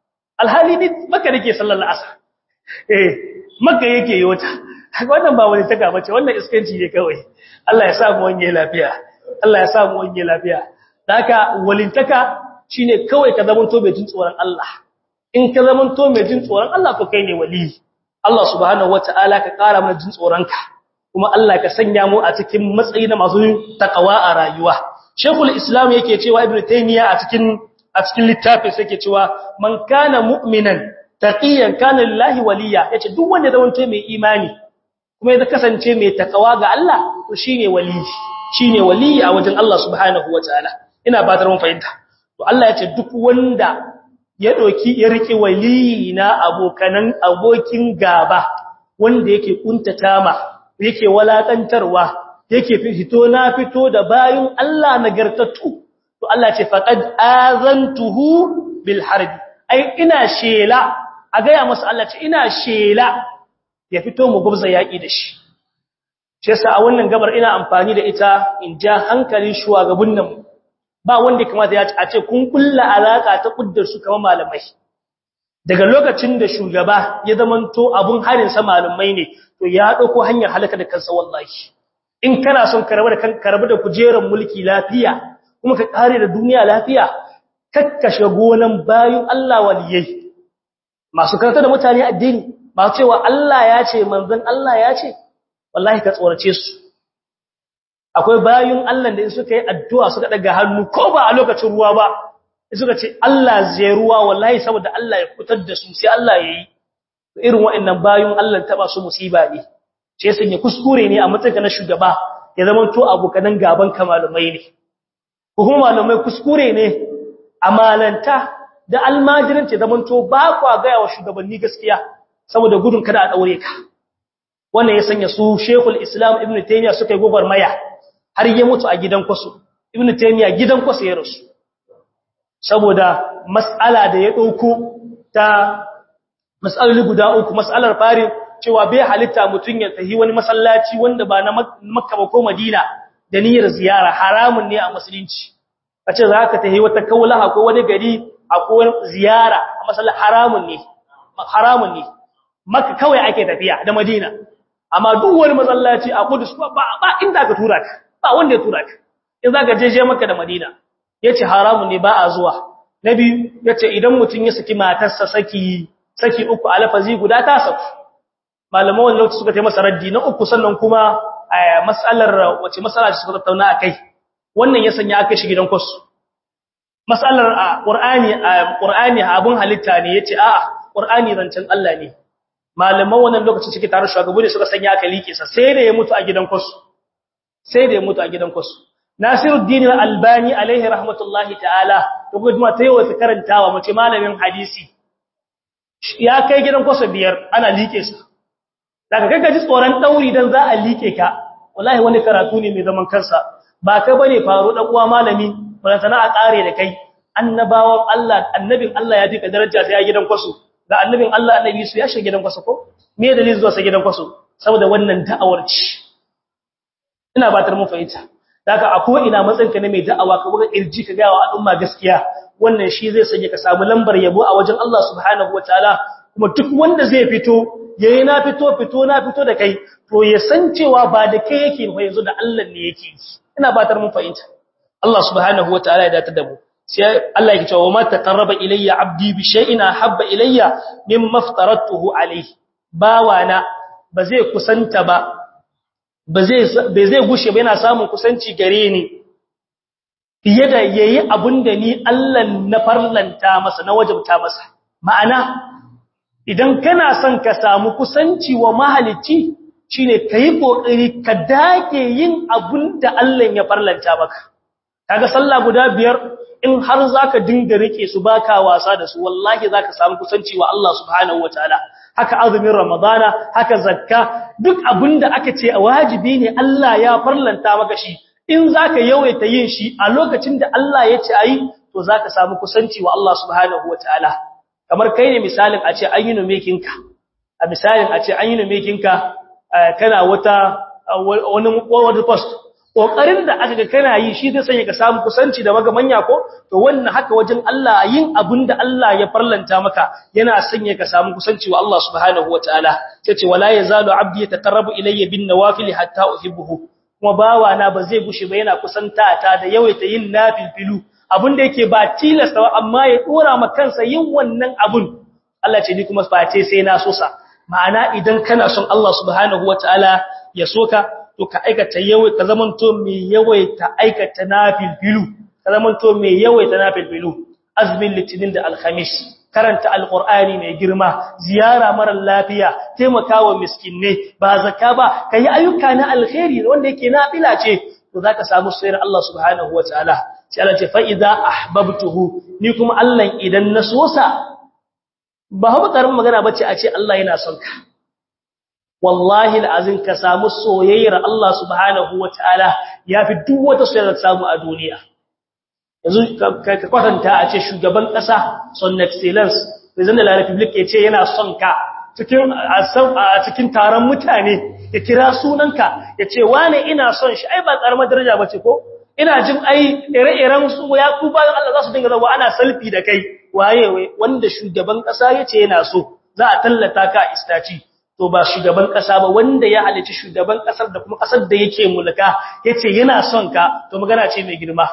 alhali ni maka nake sallar asar eh maka yake yi wata wannan ba wani taka bace wannan iskanci ne kawai Allah ya sa mu wanye lafiya Allah ya sa mu wanye lafiya haka walintaka shine kawai ka zama to mai jin tsoron Allah in ka zama to mai jin tsoron Allah to kai ne wali Allah subhanahu wataala ka kara mana jin tsoron ka kuma Allah ka sanya mu a cikin matsayi na masu takawa a rayuwa Sheikhul Islam yake cewa Ibn Taymiyyah a cikin a cikin littafin sai yake cewa man kana mu'minan taqiyan kana lillahi waliya yace duk wanda zama to mai imani kuma ya kasance mai takawa ga Allah to shine wali shine wali a wajen Allah subhanahu wataala ina batar mun fahimta to Allah yace duk wanda ya doki ya rike wali na abokanan abokin gaba wanda yake kuntata ma yake walakantarwa yake fito na fito da bayin Allah nagartattu to Allah ce faqad azantuhu bil harbi ai ina shela a gaya masa Allah ce ina shela ya fito mu gubza yaki da shi shi yasa a wannan gabar ina amfani da ita in ja hankalin shugabannin mu ba wanda kamata ya ce kun kulla alaka ta kuddar su kamar malamai daga lokacin da shugaba ya zamanto abun harin sa malamai ne to ya dauko hanyar halaka da kansa wallahi in kana son ka rabu da kan rabu da kujerar mulki lafiya kuma ka kare da duniya lafiya kakkashe gonan bayin Allah waliyai masu karanta da mutane addini ba cewa Allah ya ce manzon Allah ya ce wallahi ka tsorace su akwai bayin Allah da suka yi addu'a suka daga hannu ko ba a lokacin ruwa ba suka ce Allah zai ruwa wallahi saboda Allah ya fitar da su sai Allah ya yi irin waɗannan bayin Allah taba su musiba ne sai sun yi kuskure ne a matsayin na shugaba ya zama to abokanan gaban kamalumai ne kuma malamai kuskure ne amalanta da almajiranci zaman to ba kwa ga wa shugabanni gaskiya saboda gudun kada a daure ka wannan ya sanya su Sheikhul Islam Ibn Taymiyyah suka yi gobarmaya har ya mutu a gidan kwaso Ibn Taymiyyah gidan kwaso ya rasu saboda mas'ala da ya dauko ta mas'aloli guda uku mas'alar fari cewa bai halitta mutun ya tahi wani masallaci wanda ba na Makka ba ko Madina da niyyar ziyara haramun ne a musulunci kace za ka tahi wata kaulaha ko wani gari akwai ziyara a masallaci haramun ne haramun ne Makka kawai ake tafiya da Madina amma duk wani masallaci a Qudus ba ba inda ka tura ka ba wanda ya tura ka in zaka je je Makka da Madina yace haramun ne ba a zuwa nabi yace idan mutun ya saki matarsa saki saki uku alafazi guda ta saku malaman wannan lokaci suka tayi masa raddi na uku sannan kuma mas'alar wace mas'ala ce suka tattauna akai wannan ya sanya aka shi gidan kwasu mas'alar Qur'ani Qur'ani abun halitta ne yace a'a Qur'ani zancen Allah ne malaman wannan lokacin suke tare shugabu ne suka sanya aka like sa sai da ya mutu a gidan kwasu sai da ya mutu a gidan kwasu Nasiruddin Al-Albani alaihi rahmatullahi ta'ala to kuma ta yawa karantawa mace malamin hadisi ya kai gidan kwasu biyar ana like sa daga kaga ji tsoron dauri dan za a like ka wallahi wani karatu ne mai zaman kansa ba ka bane faru dan uwa malami wala sana a kare da kai annabawan Allah annabin Allah ya fika daraja sai ya gidan kwasu da annabin Allah annabi su ya shiga gidan kwasu ko me dalilin zuwa sa gidan kwasu saboda wannan da'awar ci ina batar mun fahimta daga a ko ina matsayinka ne mai da'awa ka buga irji ka ga wa al'umma gaskiya wannan shi zai sanya ka samu lambar yabo a wajen Allah subhanahu wataala kuma duk wanda zai fito yayi na fito fito na fito da kai to ya san cewa ba da kai yake ba yanzu da Allah ne yake ina batar mun fahimta Allah subhanahu wataala ya datar da mu sai Allah yake cewa ma taqarraba ilayya abdi bi shay'in habba ilayya mimma aftaratuhu alayhi bawana ba zai kusanta ba ba zai bai zai gushe ba yana samun kusanci gare ni fiye da yayi abunda ni Allah na farlanta masa na wajabta masa ma'ana idan kana son ka samu kusanci wa mahalicci shine kai kokari ka dage yin abunda Allah ya farlanta maka kaga sallah guda biyar in har zaka dinga rike su baka wasa da su wallahi zaka samu kusanci wa Allah subhanahu wataala haka azumin ramadana haka zakka duk abinda aka ce wajibi ne Allah ya farlanta maka shi in zaka yawaita yin shi a lokacin da Allah ya ce ayi to zaka samu kusanci wa Allah subhanahu wataala kamar kai ne misalin a ce an yi numekinka a misalin a ce an yi numekinka kana wata wani wani post kokarin da aka ga kana yi shi zai sanya ka samu kusanci da magamanya ko to wannan haka wajen Allah yin abin da Allah ya farlanta maka yana sanya ka samu kusanci wa Allah subhanahu wataala sai ce wala yazalu abdi yataqarrabu ilayya bin nawafil hatta uhibbuhu kuma bawa na ba zai gushe ba yana kusanta ta da yawaita yin nafilfilu abin da yake ba tilasta amma ya dora ma kansa yin wannan abun Allah ce ni kuma face sai na sosa ma'ana idan kana son Allah subhanahu wataala ya soka to ka aikata yawai ka zamanto mai yawaita aikata nafilfilu ka zamanto mai yawaita nafilfilu azmin litinin da alhamis karanta alqur'ani mai girma ziyara mara lafiya taimakawa miskinne ba zakka ba kai ayyuka na alkhairi wanda yake nafila ce to zaka samu sayar Allah subhanahu wataala sai Allah ce fa idza ahbabtuhu ni kuma Allah idan na sosa ba haɓa ƙarin magana bace a ce Allah yana son ka wallahi al'azin ka samu soyayyar Allah subhanahu wa ta'ala ya fi duk wata soyayyar samu a duniya. Yanzu ka kwatanta a ce shugaban ƙasa son excellence, President de la Republic ya ce yana son ka a cikin taron mutane ya kira sunanka ya ce wane ina son shi, ai ba ƙaramar daraja ba ce ko? Ina jin ai ire-iren su ya ku bayan Allah za su dinga zama ana salfi da kai, waye wanda shugaban ƙasa ya ce yana so, za a tallata ka a istaci. to ba shugaban kasa ba wanda ya halici shugaban kasar da kuma kasar da yake mulka yace yana son ka to magana ce mai girma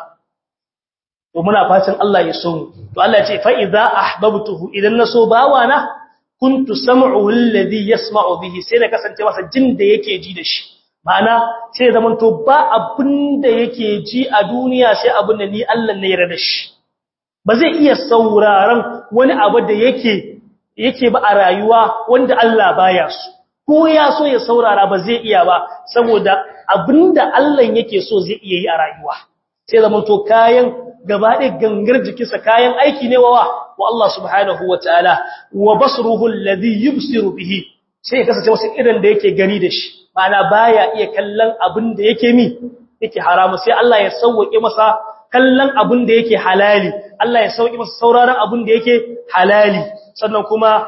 to muna fatan Allah ya so mu to Allah ya ce fa idza ahbabtuhu idan naso bawana kuntu sam'uhu alladhi yasma'u bihi sai na kasance masa jin da yake ji da shi ma'ana sai zaman to ba abin da yake ji a duniya sai abin da ni Allah ne ya rada shi ba zai iya sauraron wani abu da yake yake ba a rayuwa wanda Allah baya su ko ya so ya saurara ba zai iya ba saboda abinda Allah yake so zai iya yi a rayuwa sai zaman to kayan gaba ɗaya gangar jikinsa kayan aiki ne wa wa Allah subhanahu wataala wa basruhu alladhi yubsiru bihi sai ya kasance wasu irin da yake gani da shi ma'ana baya iya kallon abin da yake mi yake haramu sai Allah ya sauke masa kallon abin da yake halali Allah ya sauke masa sauraron abin da yake halali sannan kuma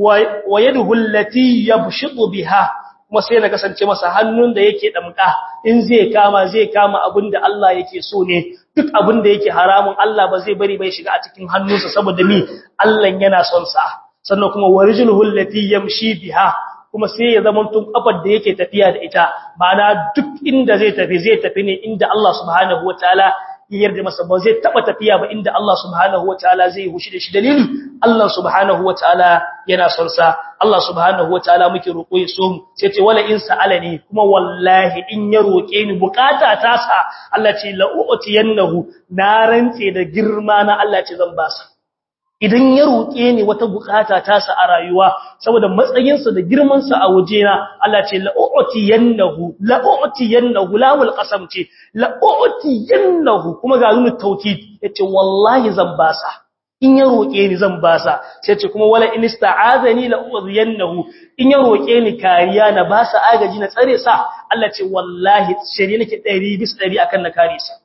wa yaduhu allati yabshitu biha kuma sai na kasance masa hannun da yake damka in zai kama zai kama abinda Allah yake so ne duk abinda yake haramun Allah ba zai bari bai shiga a cikin hannunsa saboda ni Allah yana son sa sannan kuma warijluhu allati yamshi biha kuma sai ya zama tun kafar da yake tafiya da ita ma'ana duk inda zai tafi zai tafi ne inda Allah subhanahu wataala ya yarda masa ba zai taba tafiya ba inda Allah subhanahu wataala zai hushi da shi dalili Allah subhanahu wataala yana son sa Allah subhanahu wataala muke roƙo ya so mu sai ce wala in sa'alani kuma wallahi in ya roƙe ni bukata ta sa Allah ce la u'tiyannahu na rantse da girma na Allah ce zan ba sa idan ya roƙe ni wata bukata ta sa a rayuwa saboda matsayinsa da girmansa a wajena Allah ce la'u'tiyannahu la'u'tiyannahu lawul qasam ce la'u'tiyannahu kuma ga nuna tawkid yace wallahi zan basa in ya roƙe ni zan basa sai ce kuma wala in ista'azani la'u'tiyannahu in ya roƙe ni kariya na basa agaji na tsare sa Allah ce wallahi shari'a nake 100 bis 100 akan na kare sa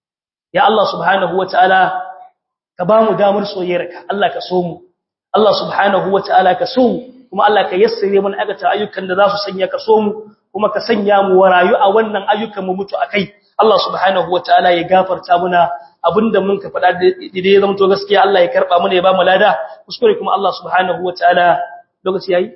ya Allah subhanahu wataala ka ba mu damar soyayyarka Allah ka so mu Allah subhanahu wataala ka so mu kuma Allah ka yassare mana agata ayyukan da za su sanya ka so mu kuma ka sanya mu warayu a wannan ayyukan mu mutu akai Allah subhanahu wataala ya gafarta muna abinda mun ka faɗa da ya zama to gaskiya Allah ya karba mana ya ba mu lada kuskure kuma Allah subhanahu wataala lokaci yayi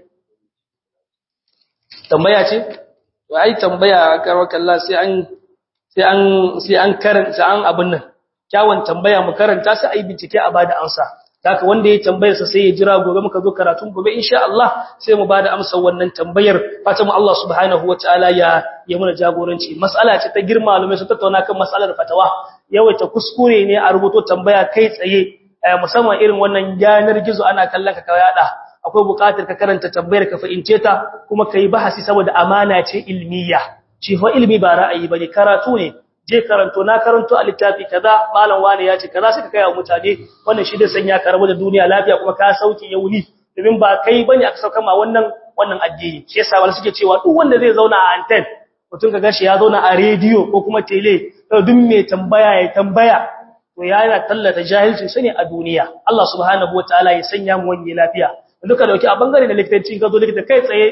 tambaya ce to ai tambaya karwaka Allah sai an sai an sai an karanta an abin nan kyawun tambaya mu karanta sai ai bincike a bada amsa haka wanda ya tambayar sa sai ya jira gobe muka zo karatun gobe insha Allah sai mu bada amsar wannan tambayar fatan Allah subhanahu wataala ya ya muna jagoranci mas'ala ce ta girma malume su tattauna kan mas'alar fatawa yawaita kuskure ne a rubuto tambaya kai tsaye musamman irin wannan yanar gizo ana kallon ka ka yada akwai buƙatar ka karanta tambayar ka fahimce ta kuma kai bahasi saboda amana ce ilmiya shi fa ilmi ba ra'ayi bane karatu ne je karanto na karanto a littafi kaza malam wani ya ce kaza suka kai wa mutane wannan shi da sanya ka rabu da duniya lafiya kuma ka sauke yauni domin ba kai bane aka sauka ma wannan wannan addini shi yasa wani suke cewa duk wanda zai zauna a anten mutum ka gashi ya zauna a rediyo ko kuma tele to duk mai tambaya ya tambaya to ya yana tallata jahilci sane a duniya Allah subhanahu wataala ya sanya mu wani lafiya duka dauki a bangare da likitanci ka zo likita kai tsaye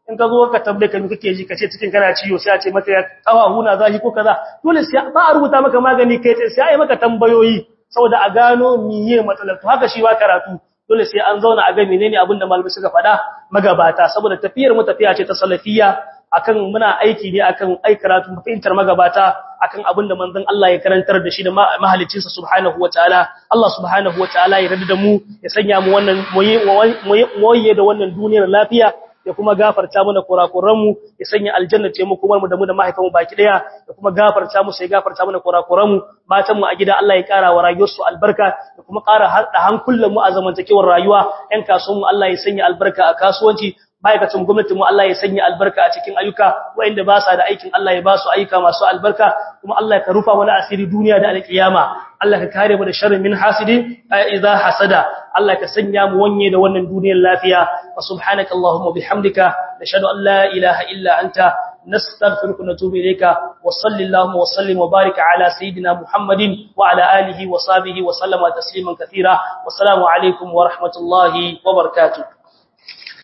in ka zo ka tambaye ka kake ji kace cikin kana ciwo sai a ce maka ya kawa huna zahi ko kaza dole sai ba a rubuta maka magani kai sai a yi maka tambayoyi saboda a gano miye matsalar to haka shi ba karatu dole sai an zauna a ga menene abin da malamai suka faɗa magabata saboda tafiyar mu tafiya ce ta salafiyya akan muna aiki ne akan ai karatu fahimtar magabata akan abin da manzon Allah ya karantar da shi da mahaliccinsa subhanahu wataala Allah subhanahu wataala ya rada da mu ya sanya mu wannan moye da wannan duniyar lafiya ya kuma gafarta mana kurakuran mu ya sanya aljanna ce mu kuma mu da mu da mahaifanmu baki daya ya kuma gafarta mu sai gafarta mana kurakuran mu matan mu a gida Allah ya kara wa rayuwar su albarka ya kuma kara hada hankulan mu a zamantakewar rayuwa ƴan kasuwan mu Allah ya sanya albarka a kasuwanci ma'aikacin gwamnatin mu Allah ya sanya albarka a cikin ayyuka wanda ba sa da aikin Allah ya ba su ayyuka masu albarka kuma Allah ya rufa wani asiri duniya da alkiyama Allah ka kare mu da sharrin min hasidi idza hasada Allah ka sanya mu wanye da wannan duniyar lafiya wa subhanaka allahumma bihamdika nashhadu an la ilaha illa anta نستغفرك ونتوب إليك وصل اللهم وسلم وبارك على سيدنا محمد وعلى آله وصحبه وسلم تسليما كثيرا والسلام عليكم ورحمة الله وبركاته